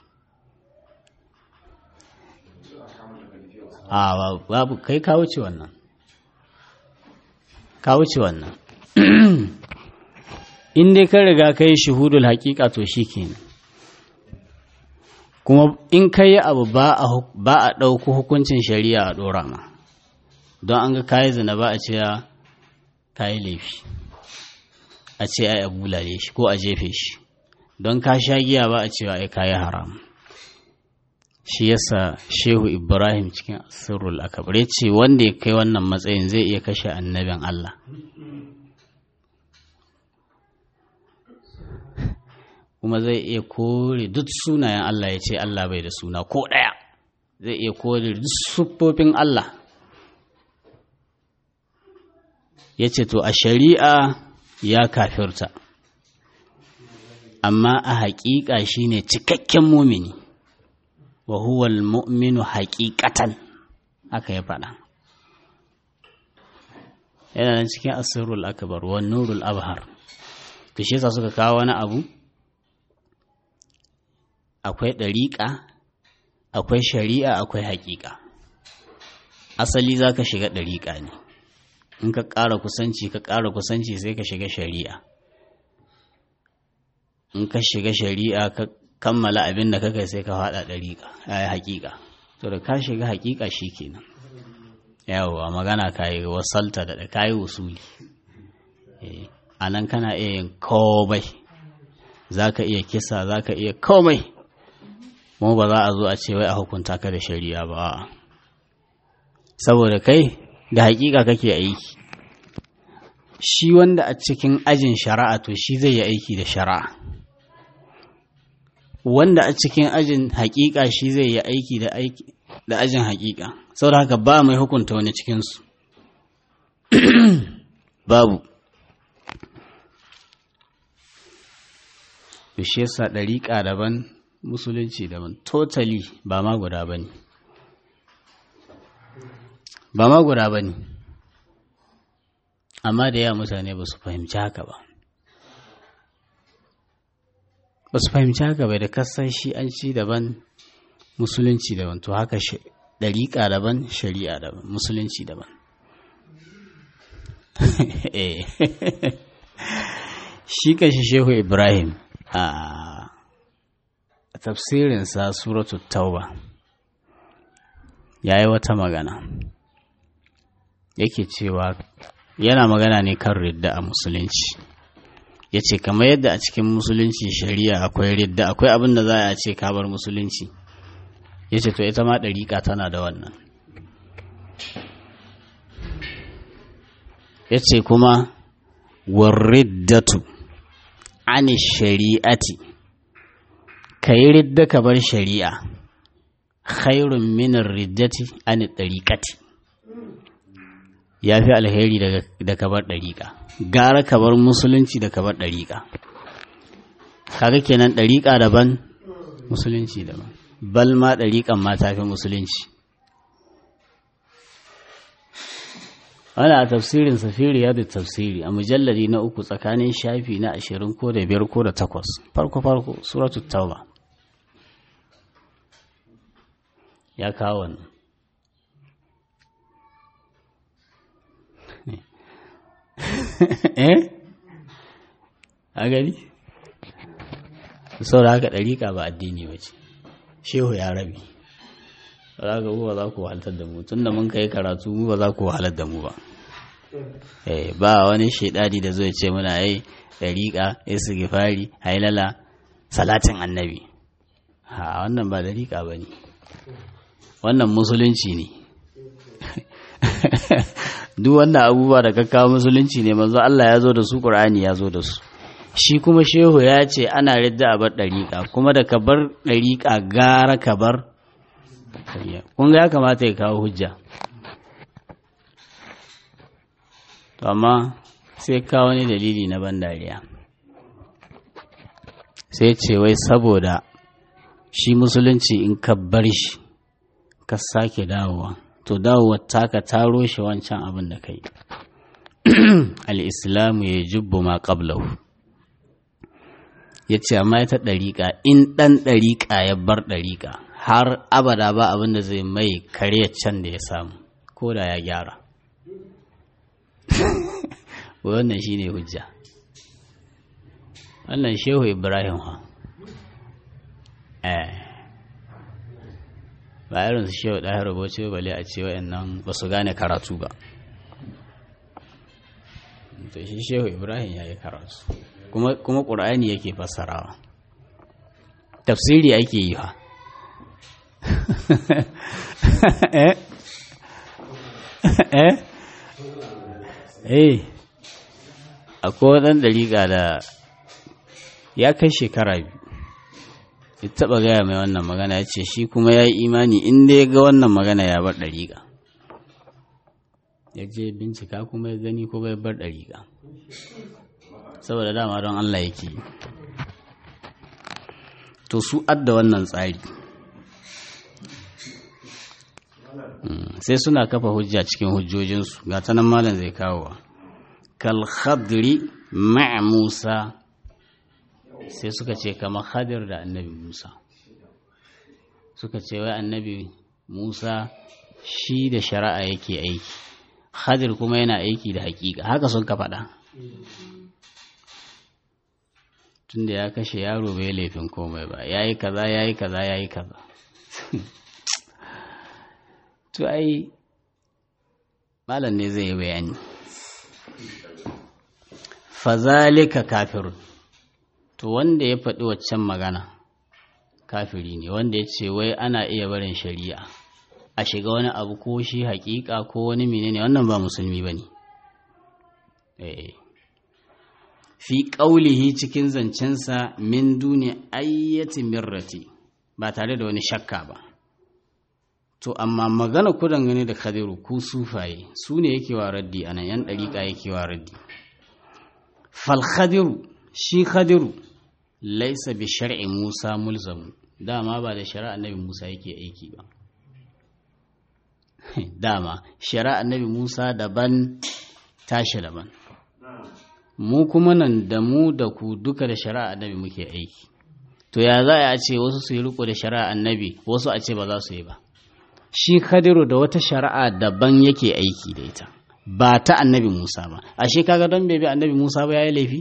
a babu kai ka wuce wannan ka wuce wannan in dai ka riga kai shuhudul haƙiƙa to shi kenan kuma in ka yi abu ba a ɗauko hukuncin shari'a a ɗora ma don an ga kayi zina ba a ce kayi laifi a ce ai a bulale shi ko a jefe shi don ka sha giya ba a cewa ai kayi haram shi yasa shehu ibrahim cikin asirul akabar ya ce wanda ya kai wannan matsayin zai iya kashe annabin allah kuma zai iya kore duk sunayen allah ya ce allah bai da suna ko ɗaya zai iya kore duk siffofin allah ya ce to a shari'a ya kafirta amma a haƙiƙa shine cikakken mumini wa huwa al-mu'minu haqiqatan haka ya faɗa yana nan cikin asirul akbar wa nurul abhar to shi yasa suka kawo wani abu akwai ɗariƙa akwai shari'a akwai haƙiƙa asali za ka shiga ɗariƙa ne in ka ƙara kusanci ka ƙara kusanci sai ka shiga shari'a in ka shiga shari'a ka kammala abin da kakai sai ka faɗa ɗariƙa ya haƙiƙa to da ka shiga haƙiƙa shi kenan yawwa magana ka yi wasalta da ka yi usuli a nan kana iya yin komai za ka iya kisa za ka iya komai mu ba za a zo a ce wai a hukunta ka da shari'a ba saboda kai da haƙiƙa kake aiki shi wanda a cikin ajin shari'a to shi zai yi aiki da shari'a wanda a cikin ajin hakika shi zai yi aiki da aiki da ajin hakika saboda haka ba mai hukunta wani cikinsu babu shi yasa ɗariƙa daban musulunci daban totally ba ma guda ba ne ba ma guda ba ne amma da yawa mutane ba su fahimci haka ba ba su fahimci haka bai da kasan shi an ci daban musulunci daban to haka ɗariƙa daban shari'a daban musulunci daban shi kashi shehu ibrahim a tafsirinsa suratu tauba ya yi wata magana yake cewa yana magana ne kan ridda a musulunci ya ce kamar yadda a cikin musulunci shari'a akwai ridda akwai abin da za a ce kabar musulunci ya ce to ita ma ɗariƙa tana da wannan ya ce kuma warriddatu ani shari'ati ka yi ridda ka bar shari'a khairun minar riddati ani ɗariƙati ya fi alheri da ka bar ɗariƙa gara ka bar musulunci da ka bar ɗariƙa kaga kenan ɗariƙa daban musulunci daban bal ma ɗariƙan ma ta fi musulunci wani a tafsirin safiri ya da tafsiri a mujallari na uku tsakanin shafi na ashirin ko da biyar ko da takwas farko farko suratu tauba ya kawo wannan eh a gani saboda haka ɗariƙa ba addini ba ce shehu ya rabi za ka ba za ku wahaltar da mu tun da mun kai karatu mu ba za ku wahalar da mu ba ba wani shaidani da zai ce muna ai dariƙa istighfari hailala salatin annabi ha wannan ba dariƙa ba ne wannan musulunci ne duk wannan abubuwa da kakkawa musulunci ne manzo Allah ya zo da su Qur'ani ya zo da su shi kuma shehu ya ce ana ridda a bar ɗariƙa kuma da ka bar ɗariƙa gara ka bar kun ga ya kamata ya kawo hujja to amma sai kawo wani dalili na ban dariya sai ce wai saboda shi musulunci in ka bar shi ka sake dawowa to dawowar taka taro shi wancan abin da kai al'islamu ya jubbu ma qablahu ya ce amma ita ɗariƙa in ɗan ɗariƙa ya bar ɗariƙa har abada ba abin da zai mai kare can da ya samu ko da ya gyara wannan shi ne hujja wannan shehu ibrahim ha eh ba irin su shehu ɗaya rubuce bale a ce wa'annan ba su gane karatu ba to shi shehu ibrahim ya yi karatu kuma ƙur'ani yake fassarawa tafsiri ake yi ha eh eh eh akwai ɗan ɗariƙa da ya kai shekara biyu ya taɓa gaya mai wannan magana ya ce shi kuma ya yi imani inda ya ga wannan magana ya bar ɗariƙa ya je bincika kuma ya gani ko bai bar ɗariƙa saboda dama don Allah yake to su adda wannan tsari sai suna kafa hujja cikin hujjojinsu ga ta nan malam zai kawo kal khadri ma'a musa sai suka ce kamar khadir da annabi musa suka ce wai annabi musa shi da shari'a yake aiki khadir kuma yana aiki da hakika haka sun ka faɗa tunda ya kashe yaro bai laifin komai ba ya yi kaza ya yi kaza ya yi kaza to ai malam ne zai yi bayani fazalika kafirun to wanda ya faɗi waccan magana kafiri ne wanda ya ce wai ana iya barin shari'a a shiga wani abu ko shi hakika ko wani menene wannan ba musulmi ba ne fi ƙaulihi cikin zancensa min duni ayyati mirrati ba tare da wani shakka ba to amma magana ku dangane da khadiru ku sufaye su ne yake wa raddi anan yan ɗariƙa yake wa raddi fal khadiru shi khadiru laisa bi shar'i musa mulzamu dama ba da shari'a annabi musa yake aiki ba dama shari'a annabi musa daban tashi daban mu kuma nan da mu da ku duka da shari'a annabi muke aiki to ya za a ce wasu su yi riko da shari'a annabi wasu a ce ba za su yi ba shi khadiru da wata shari'a daban yake aiki da ita ba ta annabi musa ba ashe kaga don bai bi annabi musa ba ya yi laifi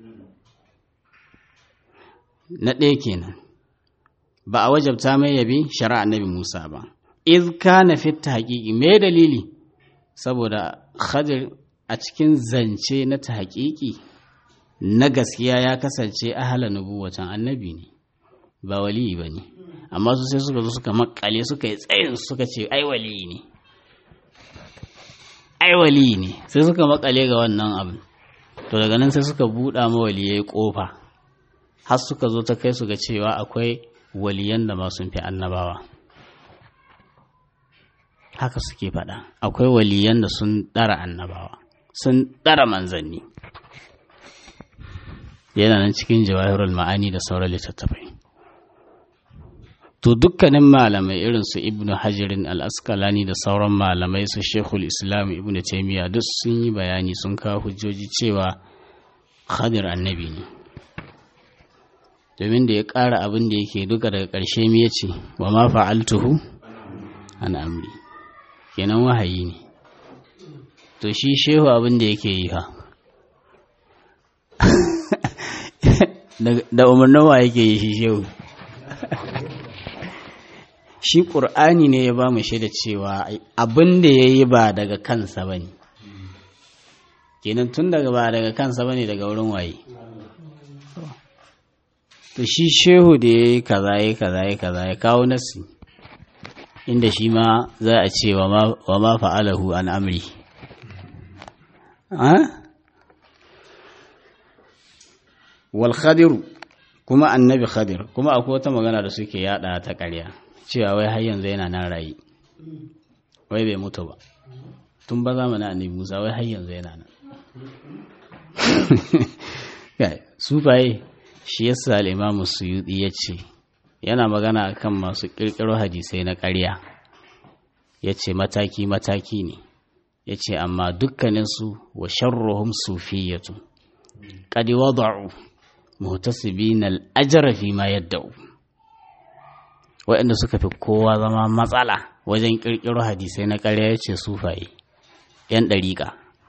na ɗaya kenan ba a wajabta mai yabi shari'a annabi musa ba iz kana fitta haƙiƙi me dalili saboda khadir a cikin zance na ta haƙiƙi na gaskiya ya kasance ahala nubuwatan annabi ne ba waliyi ba ne amma su sai suka zo suka makale suka yi tsayin suka ce ai waliyi ne ai waliyi ne sai suka makale ga wannan abin to daga nan sai suka buɗa ma waliyai ƙofa har suka zo ta kai su ga cewa akwai waliyan da ma sun fi annabawa haka suke faɗa akwai waliyan da sun ɗara annabawa sun ɗara manzanni yana nan cikin jawahirul ma'ani da sauran littattafai to dukkanin malamai irin su ibnu hajirin al-asqalani da sauran malamai su shekul islam ibnu taimiyya duk sun yi bayani sun kawo hujjoji cewa khadir annabi ne domin da ya ƙara abin da yake duka daga ƙarshe me yace wa ma fa'altuhu an amri kenan wahayi ne to shi shehu abin da yake yi ha da umarnin wa yake yi shi shehu shi ƙur'ani ne ya ba mu shaida cewa abin da ya yi ba daga kansa ba ne kenan tun daga ba daga kansa bane daga wurin waye to shi shehu da ya yi kaza ya kaza ya kaza ya kawo nasi inda shi ma za a ce wa ma fa'alahu an amri wal khadiru kuma annabi khadir kuma akwai wata magana da suke yada ta ƙarya cewa wai har yanzu yana nan rayi wai bai mutu ba tun ba zamanin annabi musa wai har yanzu yana nan sufaye shi yasa al'imamu suyuɗi ya ce yana magana kan masu ƙirƙiro hadisai na ƙarya ya ce mataki-mataki ne ya ce amma dukkaninsu wa sharruhum sufiyatu ƙadi wada'u mutasibin al'ajara fi ma yadda'u waɗanda suka fi kowa zama matsala wajen ƙirƙiro hadisai na ƙarya ya ce sufaye ‘yan ɗariƙa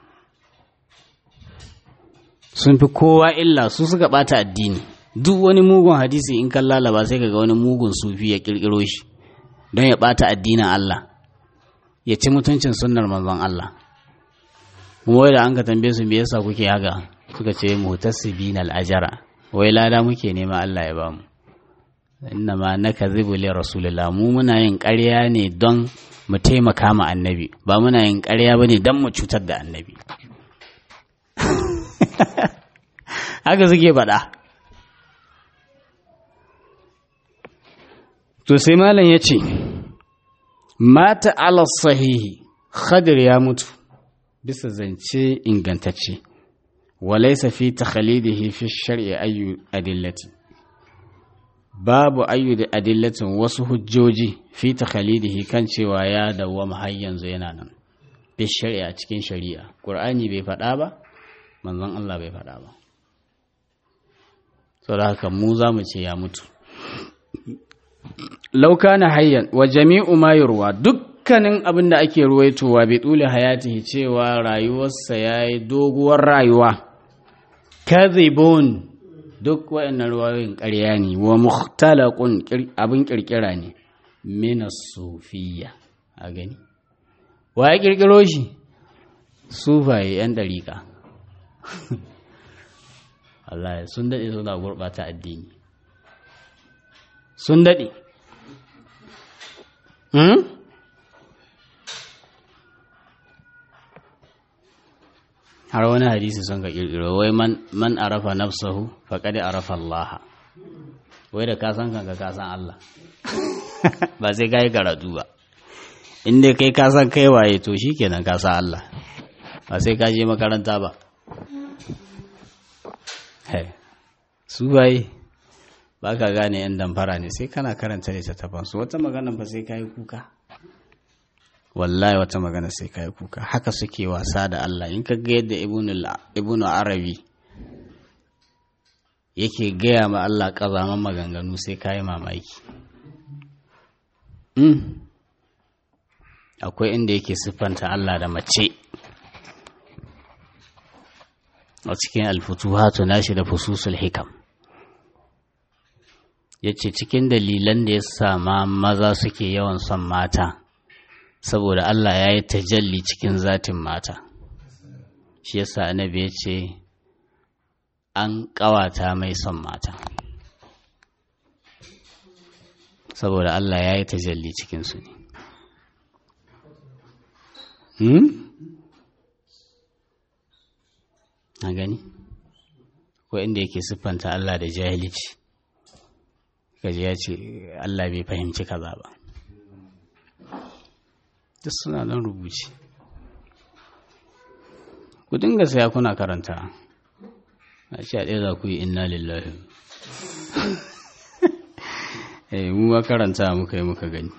sun fi kowa illa su suka ɓata addini duk wani mugun hadisi in kan lalaba sai kaga wani mugun sufi ya kirkiro shi don ya bata addinin Allah ya ci mutuncin sunnar manzon Allah kuma wai da an ka tambaye su me yasa kuke haka suka ce mutasibin al-ajara wai lada muke nema Allah ya bamu inna ma nakadhibu li rasulillah mu muna yin ƙarya ne don mu taimaka ma annabi ba muna yin ƙarya bane don mu cutar da annabi haka suke faɗa To sai malam ya ce, Mata ala sahihi, Khadir ya mutu, bisa zance ingantacce, walaisa fi takhalidihi fi shar'i ayyu adillati. Babu ayyu da adillatin wasu hujjoji fi takhalidihi kan cewa ya dawwama har yanzu yana nan. Fi shar'i a cikin shari'a. Ƙur'ani bai faɗa ba, manzon Allah bai faɗa ba. Saboda haka mu za mu ce ya mutu. lauka na hayyan wa jami'u ma yurwa dukkanin abin da ake ruwaitowa bai tsule hayatihi cewa rayuwarsa ya yi doguwar rayuwa kadhibun duk waɗannan ruwayoyin ƙarya ne wa mukhtalaqun abin ƙirƙira ne mina sufiya a gani wa ya ƙirƙiro shi sufaye yan ɗariƙa Allah sun daɗe suna gurɓata addini sun daɗe har wani hadisi sun ka ƙirƙiro wai man arafa nafsahu faƙaɗi arafa Allah wai da kasan kanka kasan Allah ba sai ka yi karatu ba inda kai kasan kai waye to shi kenan kasan Allah ba sai ka je makaranta ba su baye ba ka gane yan damfara ne sai kana karanta littattafansu wata magana ba sai ka yi kuka wallahi wata magana sai ka yi kuka haka suke wasa da Allah in ka ga yadda ibnu arabi yake gaya ma Allah ƙazaman maganganu sai ka yi mamaki akwai inda yake siffanta Allah da mace a cikin alfutuhatu nashi da fususul hikam ya ce cikin dalilan da ya sama maza suke yawan son mata saboda Allah ya yi tajalli cikin zatin mata shi yasa annabi ya ce an ƙawata mai son mata saboda Allah ya yi tajalli cikinsu ne hmm? a gani ko inda yake siffanta Allah da jahilci kaji ya ce Allah bai fahimci kaza ba duk suna nan rubuci ku dinga saya kuna karanta a ce a ɗaya za ku yi inna lillahi eh mu ma karanta muka yi muka gani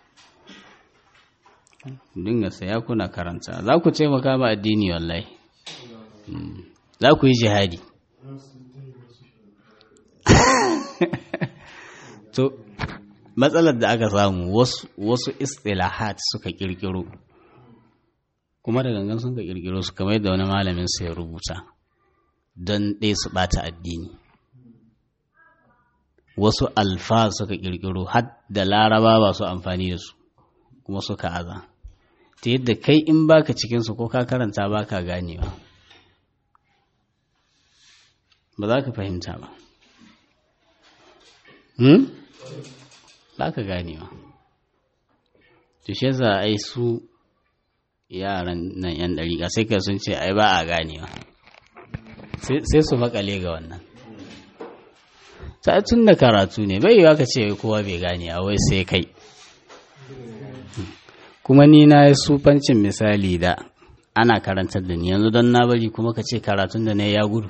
dinga saya kuna karanta za ku taimaka ma addini wallahi za ku yi jihadi to matsalar da aka samu wasu istilahat suka kirkiro kuma da gangan sun ka kirkiro su kamar yadda wani malamin sai rubuta don ɗaya su ɓata addini wasu alfa suka kirkiro har da laraba ba su amfani da su kuma suka aza ta yadda kai in baka cikinsu ko ka karanta baka ganewa ba za ka fahimta ba hmm? ba ka ganewa tushe za a yi su yaran nan yan ɗariƙa sai ka sun ce ai ba a ganewa sai su makale ga wannan ta tun da karatu ne bai yiwa ka ce kowa bai gane a wai sai kai kuma ni na yi sufancin misali da ana karantar da ni yanzu don na bari kuma ka ce karatun da na ya gudu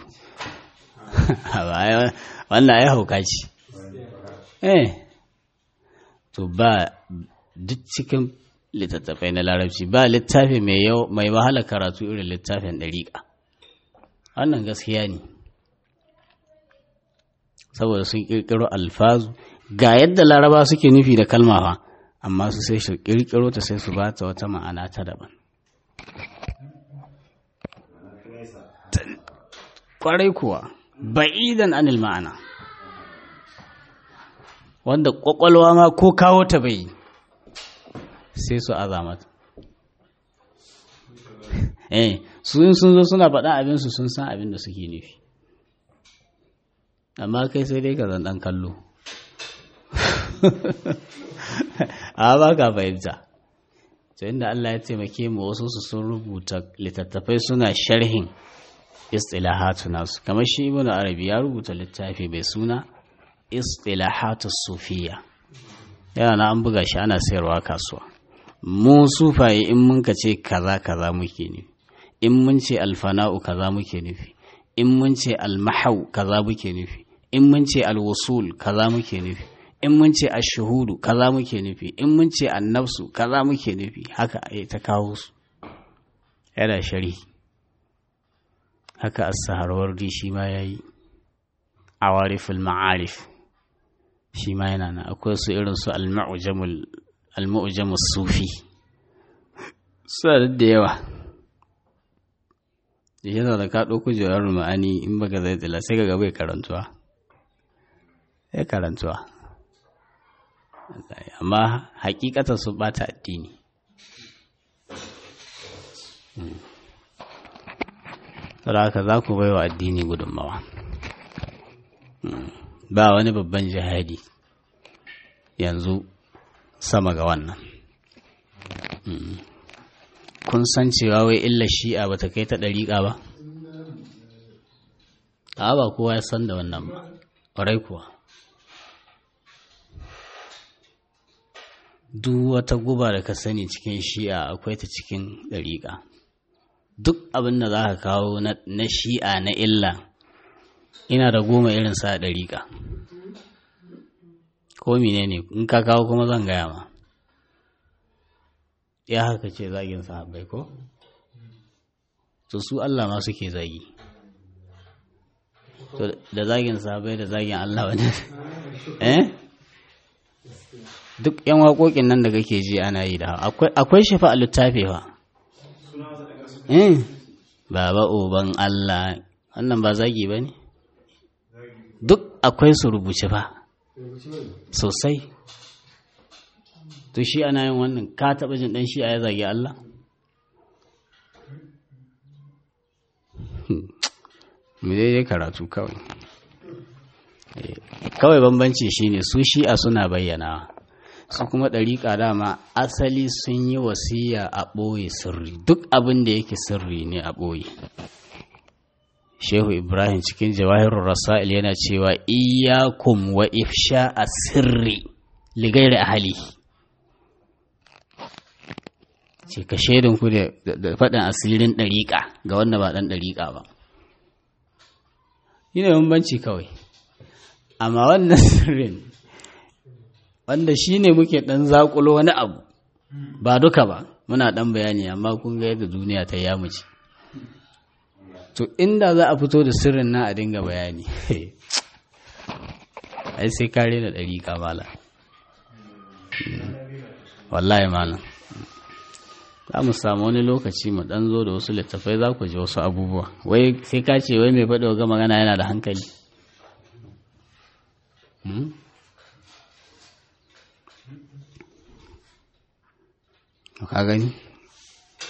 wannan ya hauka ce eh to ba duk cikin littattafai na larabci ba littafi mai wahala karatu irin littafin ɗariƙa wannan gaskiya ne saboda sun ƙirƙiro alfazu ga yadda laraba suke nufi da kalma fa amma su sai su ƙirƙiro ta sai su ba ta wata ma'ana ta daban ƙwarai kuwa ba'idan anil ma'ana wanda ƙwaƙwalwa ma ko kawo ta bai sai su azamata eh sun sun zo suna faɗa abinsu sun san abin da suke nufi amma kai sai dai ka zan ɗan kallo a ba ka fahimta to inda Allah ya taimake mu wasu su sun rubuta littattafai suna sharhin istilahatu nasu kamar shi ibnu arabi ya rubuta littafi mai suna istilahatu sufiya yana na an buga shi ana sayarwa kasuwa mu sufaye in mun ka ce kaza kaza muke nufi in mun ce alfana'u kaza muke nufi in mun ce almahau kaza muke nufi in mun ce alwusul kaza muke nufi in mun ce ashuhudu kaza muke nufi in mun ce annafsu kaza muke nufi haka ai ta kawo su yana shari haka as-saharwardi shi ma yayi awariful ma'arif shi ma yana nan akwai su irin su al-mu'jamul al-mu'jamus sufi suna da yawa yana da ka ɗauko jawar ma'ani in baka zai tsila sai ka bai karantuwa ya karantuwa amma hakikata su bata addini saboda haka za ku bai wa addini gudunmawa ba wani babban jihadi yanzu sama ga wannan kun san cewa wai illa shi'a ba ta kai ta ɗariƙa ba a ba kowa ya san da wannan ba ƙwarai kuwa duk wata guba da ka sani cikin shi'a akwai ta cikin ɗariƙa duk abin da za ka kawo na shi'a na illa ina da goma irin sa ɗariƙa ko mine ne in ka kawo kuma zan gaya ma ya haka ce zagin sahabbai ko to su Allah ma suke zagi to da zagin sahabbai da zagin Allah wani eh duk yan waƙoƙin nan da kake ji ana yi da akwai akwai shafa a littafi fa eh baba uban Allah wannan ba zagi ba ne duk akwai su rubuce fa sosai to shi ana yin wannan ka taɓa jin ɗan shi a ya zagi Allah mu dai karatu kawai kawai bambanci shine su shi'a suna bayyana su kuma ɗariƙa dama asali sun yi wasiya a ɓoye sirri duk abin da yake sirri ne a ɓoye shehu ibrahim cikin jawahirun rasa'il yana cewa iyakum wa ifsha a sirri ligairi ahali ce ka shaidin ku da faɗin asirin ɗariƙa ga wanda ba ɗan ɗariƙa ba yi ne bambanci kawai amma wannan sirrin wanda shi ne muke ɗan zaƙulo wani abu ba duka ba muna ɗan bayani amma kun ga yadda duniya ta yamuci to inda za a fito da sirrin na a dinga bayani ai sai kare da ɗari kamala wallahi malam za mu samu wani lokaci mu ɗan zo da wasu littafai za ku ji wasu abubuwa wai sai ka ce wai mai faɗo ga magana yana da hankali ka gani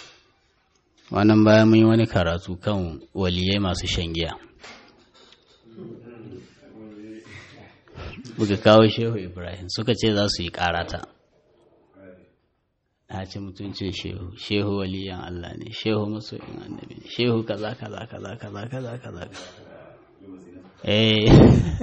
wannan bayan mun yi wani karatu kan waliyai masu shan giya buga kawo shehu ibrahim suka ce za su yi karata na ci mutuncin shehu shehu waliyan allah ne shehu masoyin annabi ne shehu kaza kaza kaza kaza kaza kaza eh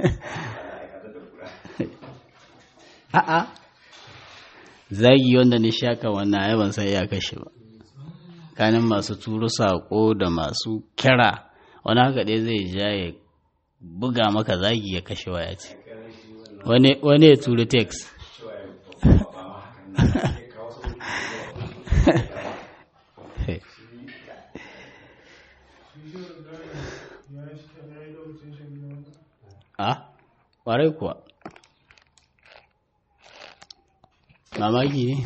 a'a zagi wanda ni shaka wannan ai ban san ya kashe ba kanin masu turo sako da masu kira wani haka dai zai ja ya buga maka zagi ya kashe waya ce wani ya turo text a ƙwarai kuwa mamaki ne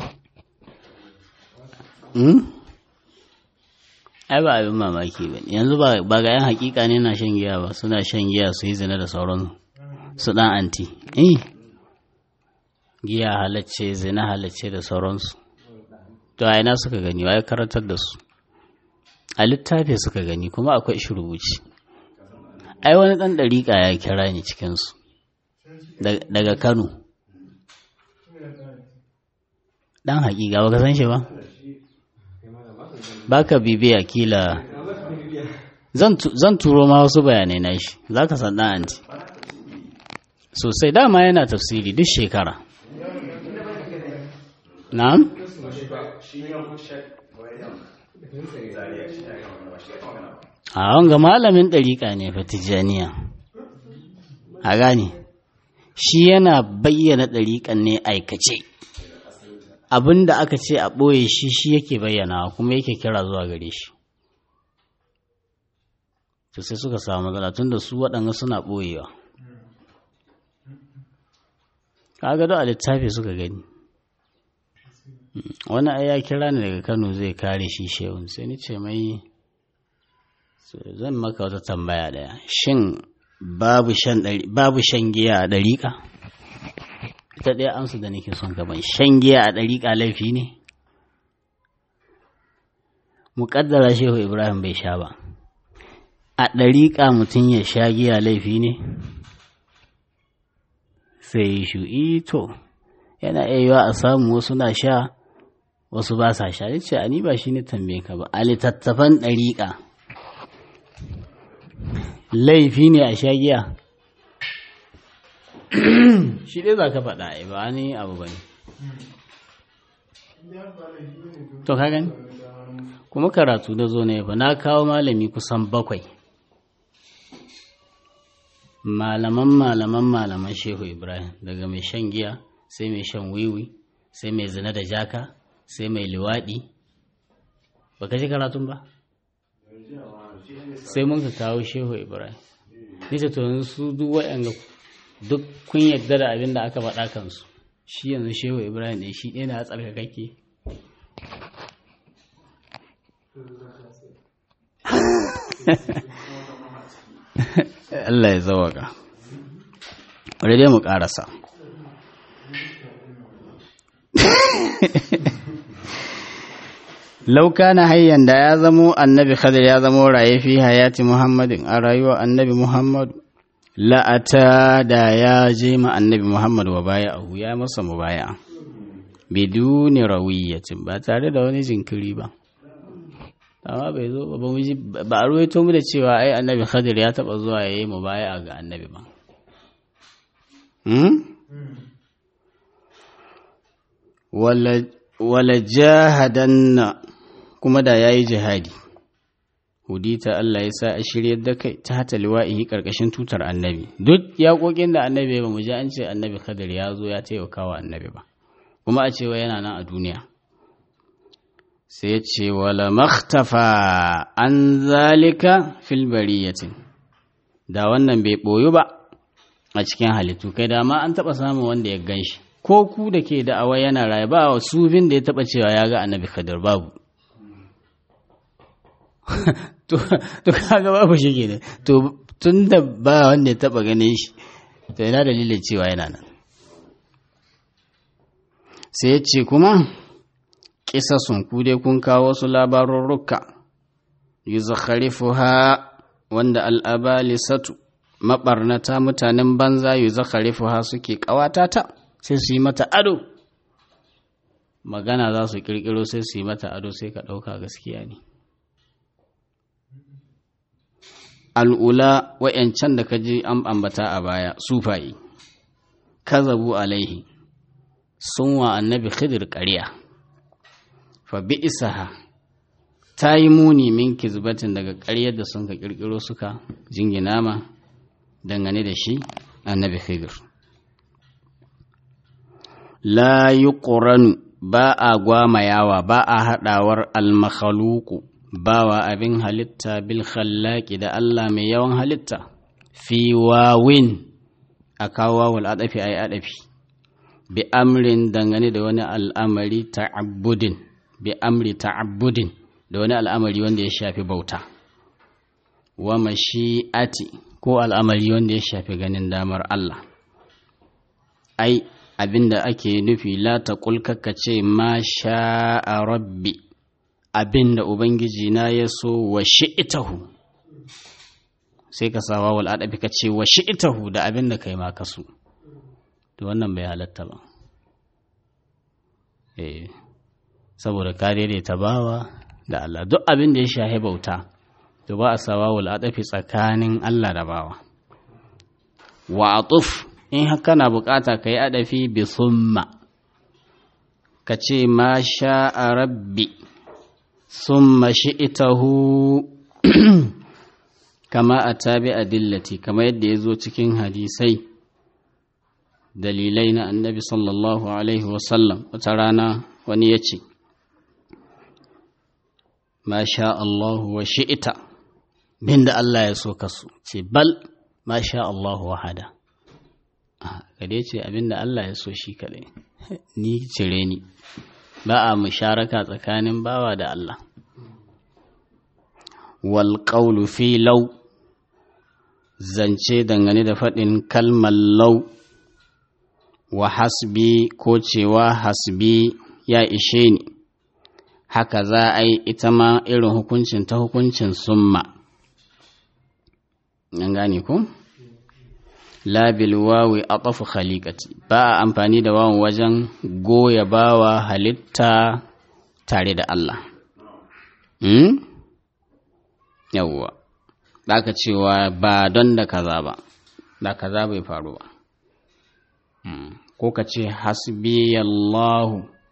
ai ba abin mamaki ba yanzu ba ga yan hakika ne na shan giya ba suna shan giya su yi zina da sauran su dan anti eh giya halacce zina halacce da sauransu to a ina suka gani wa ya karantar da su a littafi suka gani kuma akwai shi rubuci ai wani dan dariƙa ya kira ni cikinsu daga kano dan hakika ba ka san shi ba baka bibiya kila zan turo ma wasu bayanai na shi za ka san dan anti sosai dama yana tafsiri duk shekara na'am a wanga malamin ɗariƙa ne fatijaniya a gane shi yana bayyana ɗariƙan ne aikace abin da aka ce a ɓoye shi shi yake bayyana kuma yake kira zuwa gare shi to sai suka samu matsala tun da su waɗanga suna ɓoyewa kaga da a littafi suka gani wani ai ya kira ni daga kano zai kare shi shehun sai ni ce mai zan maka wata tambaya ɗaya shin babu shan giya a ɗariƙa ita ɗaya amsa da nake son gaban shan giya a ɗariƙa laifi ne muƙaddara shehu ibrahim bai sha ba a ɗariƙa mutum ya sha giya laifi ne sai shu to yana iya yiwa a samu wasu na sha wasu ba sa sha ce a ni ba shi ne tambaye ka ba a littattafan ɗariƙa laifi ne a sha giya shi dai za ka faɗa ai ba ni abu ba ne to ka gani kuma karatu da zo ne ba na kawo malami kusan bakwai malaman malaman malaman shehu ibrahim daga mai shan giya sai mai shan wiwi sai mai zina da jaka sai mai liwaɗi ba ka ji karatun ba sai mun ka kawo shehu ibrahim nita to su duk waɗanda duk kun yadda da abin da aka faɗa kansu shi yanzu shehu ibrahim ne shi ɗaya na tsarkakakke Allah ya zawaka bari dai mu ƙarasa lauka na hayyan da ya zamo annabi khadir ya zamo raye fi hayati muhammadin a rayuwa annabi muhammadu la'ata da ya je ma annabi muhammadu wa baya ahu ya masa mu baya biduni rawiyatin ba tare da wani jinkiri ba amma bai zo ba mu ji ba a ruwaito mu da cewa ai annabi khadir ya taba zuwa yayi mu baya ga annabi ba wala wala jahadanna kuma da yayi jihadi hudita Allah ya sa a shiryar da kai ta hata liwa'ihi karkashin tutar annabi duk yaƙoƙin da annabi ba mu ji an ce annabi khadir ya zo ya taimaka wa annabi ba kuma a cewa yana nan a duniya sai ya ce wala makhtafa an zalika fil bariyatin da wannan bai boyu ba a cikin halittu kai da ma an taba samun wanda ya gan shi ko ku da ke da awa yana raye ba wa sufin da ya taba cewa ya ga annabi khadir babu to kaga babu shi ke to tun da ba wanda ya taba ganin shi to yana dalilin cewa yana nan sai ya ce kuma kisasun ku dai kun kawo wasu labarurruka yuzakharifuha wanda al'abalisatu maɓarnata mutanen banza yu zakarifuha suke ƙawata ta sai su yi mata ado magana za su ƙirƙiro sai su yi mata ado sai ka ɗauka gaskiya ne al'ula wa'yancan da ka ji an ambata a baya sufayi kazabu alaihi sun wa annabi khidir ƙarya fa bi isaha ta yi muni min kizbatin daga ƙaryar da sun ka ƙirƙiro suka jingina ma dangane da shi annabi khidir la yi ba a gwamayawa ba a haɗawar almakhaluku bawa abin halitta bil khallaki da Allah mai yawan halitta fi wawin a kawo wawul adafi ay adafi bi amrin dangane da wani al'amari ta'abbudin bi amri ta'abbudin da wani al'amari wanda ya shafi bauta wa mashi'ati ko al'amari wanda ya shafi ganin damar Allah ai abinda ake nufi la taqul ce ma sha'a rabbi abinda ubangiji na ya so wa shi'itahu sai ka sawa wal adabi ka ce wa shi'itahu da abinda kai ma ka so to wannan bai halatta ba eh saboda ka daidaita bawa da Allah duk abin da ya shahi bauta to ba a sawa wal adafi tsakanin Allah da bawa wa atuf in haka na bukata ka yi adafi bi summa ka ce ma sha'a rabbi summa shi'itahu kama a tabi adillati kama yadda ya zo cikin hadisai dalilai na annabi sallallahu alaihi wasallam wata rana wani ya ce ma sha Allahu wa shi'ita bin da Allah ya so kasu ce bal ma sha Allahu wahada ka dai ce abin da Allah ya so shi kaɗai ni cire ni ba a musharaka tsakanin bawa da Allah wal qawlu fi law zance dangane da faɗin kalmar law wa hasbi ko cewa hasbi ya ishe ni haka za a yi ita ma irin hukuncin ta hukuncin summa an gane ko? labil wawi a ƙafu khaliƙati ba a amfani da wawan wajen goya bawa halitta tare da Allah hmm? yawwa ka cewa ba don da kaza ba da kaza bai faru ba hmm. ko ka ce hasbiyallahu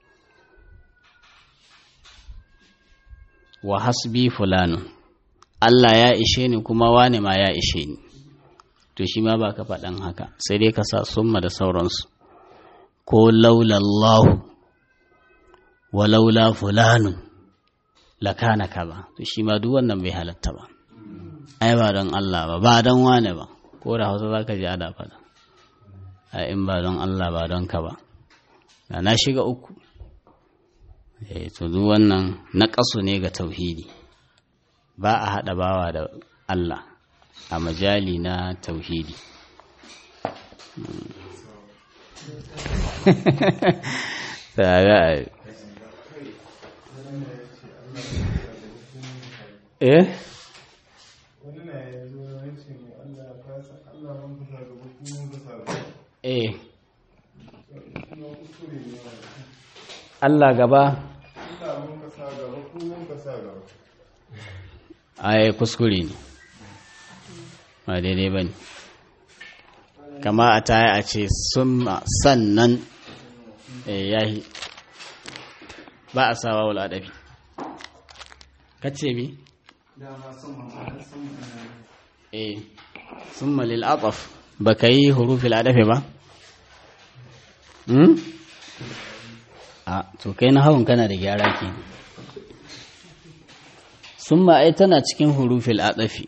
wa hasbi fulanu Allah ya ishe ni kuma wane ma ya ishe ni to shi ma ba ka faɗan haka sai dai ka sa summa da sauransu ko laulallahu wa laula fulanun lakana kaza to shi ma duk wannan bai halatta ba ai ba don Allah ba ba don wane ba ko da hausa za ka ji ada faɗa a in ba don Allah ba don ka ba da na shiga uku eh to duk wannan na ƙasu ne ga tauhidi ba a haɗa bawa da Allah a majali na tauhidi eh eh Allah gaba ai kuskure ne ba daidai ba ne kama a taya a ce sannan yahi ba a sawa wal adabi kace mi eh summa lil ataf baka yi hurufil adafi ba hmm a to kai na hawan kana da gyara ke summa ai tana cikin hurufil adafi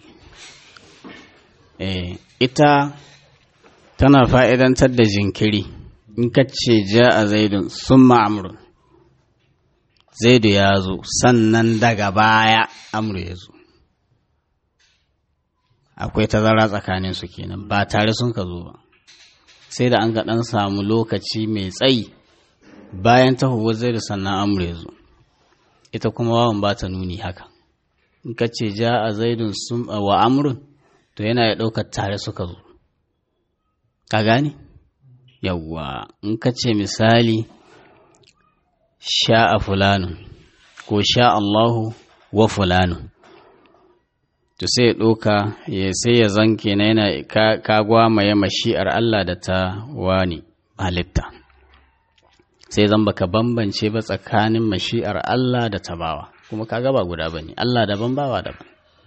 eh ita tana fa'idantar da jinkiri in ka ce ja a zaidun sun ma'amuru zaidu ya zo sannan daga baya amuru ya zo akwai tazara tsakanin su kenan ba tare sun ka zo ba sai da an ga ɗan samu lokaci mai tsayi bayan tahuwar zaidu sannan amuru ya zo ita kuma wawan ba ta nuni haka in ka ce ja a zaidun wa amurin to yana ya ɗaukar tare suka zo ka gane yawwa in ka ce misali sha'a fulanun ko sha Allahu wa fulanun to sai ya ɗauka ya sai ya zanke na yana ka gwamaye mashi'ar Allah da ta wani halitta sai zan baka bambance ba tsakanin mashi'ar Allah da ta bawa kuma ka ba guda ba ne Allah daban bawa daban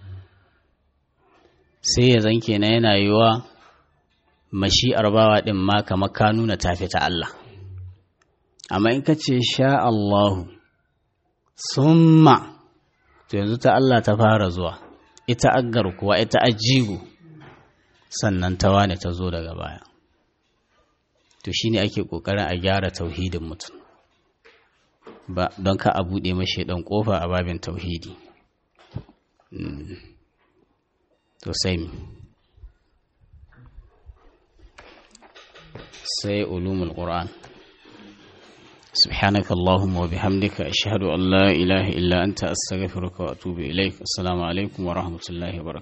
sai ya zanke na yana yiwa mashi'ar bawa ɗin ma kamar ka nuna tafi ta Allah amma in ka ce sha Allahu summa to yanzu ta Allah ta fara zuwa ita aggar kuwa ita ajigo sannan ta wane ta zo daga baya to shine ake kokarin a gyara tauhidin mutum ba don ka a buɗe mashi ɗan ƙofa a babin tauhidi to sai mi sai ulumul qur'an سبحانك اللهم وبحمدك أشهد أن لا إله إلا أنت أستغفرك وأتوب إليك السلام عليكم ورحمة الله وبركاته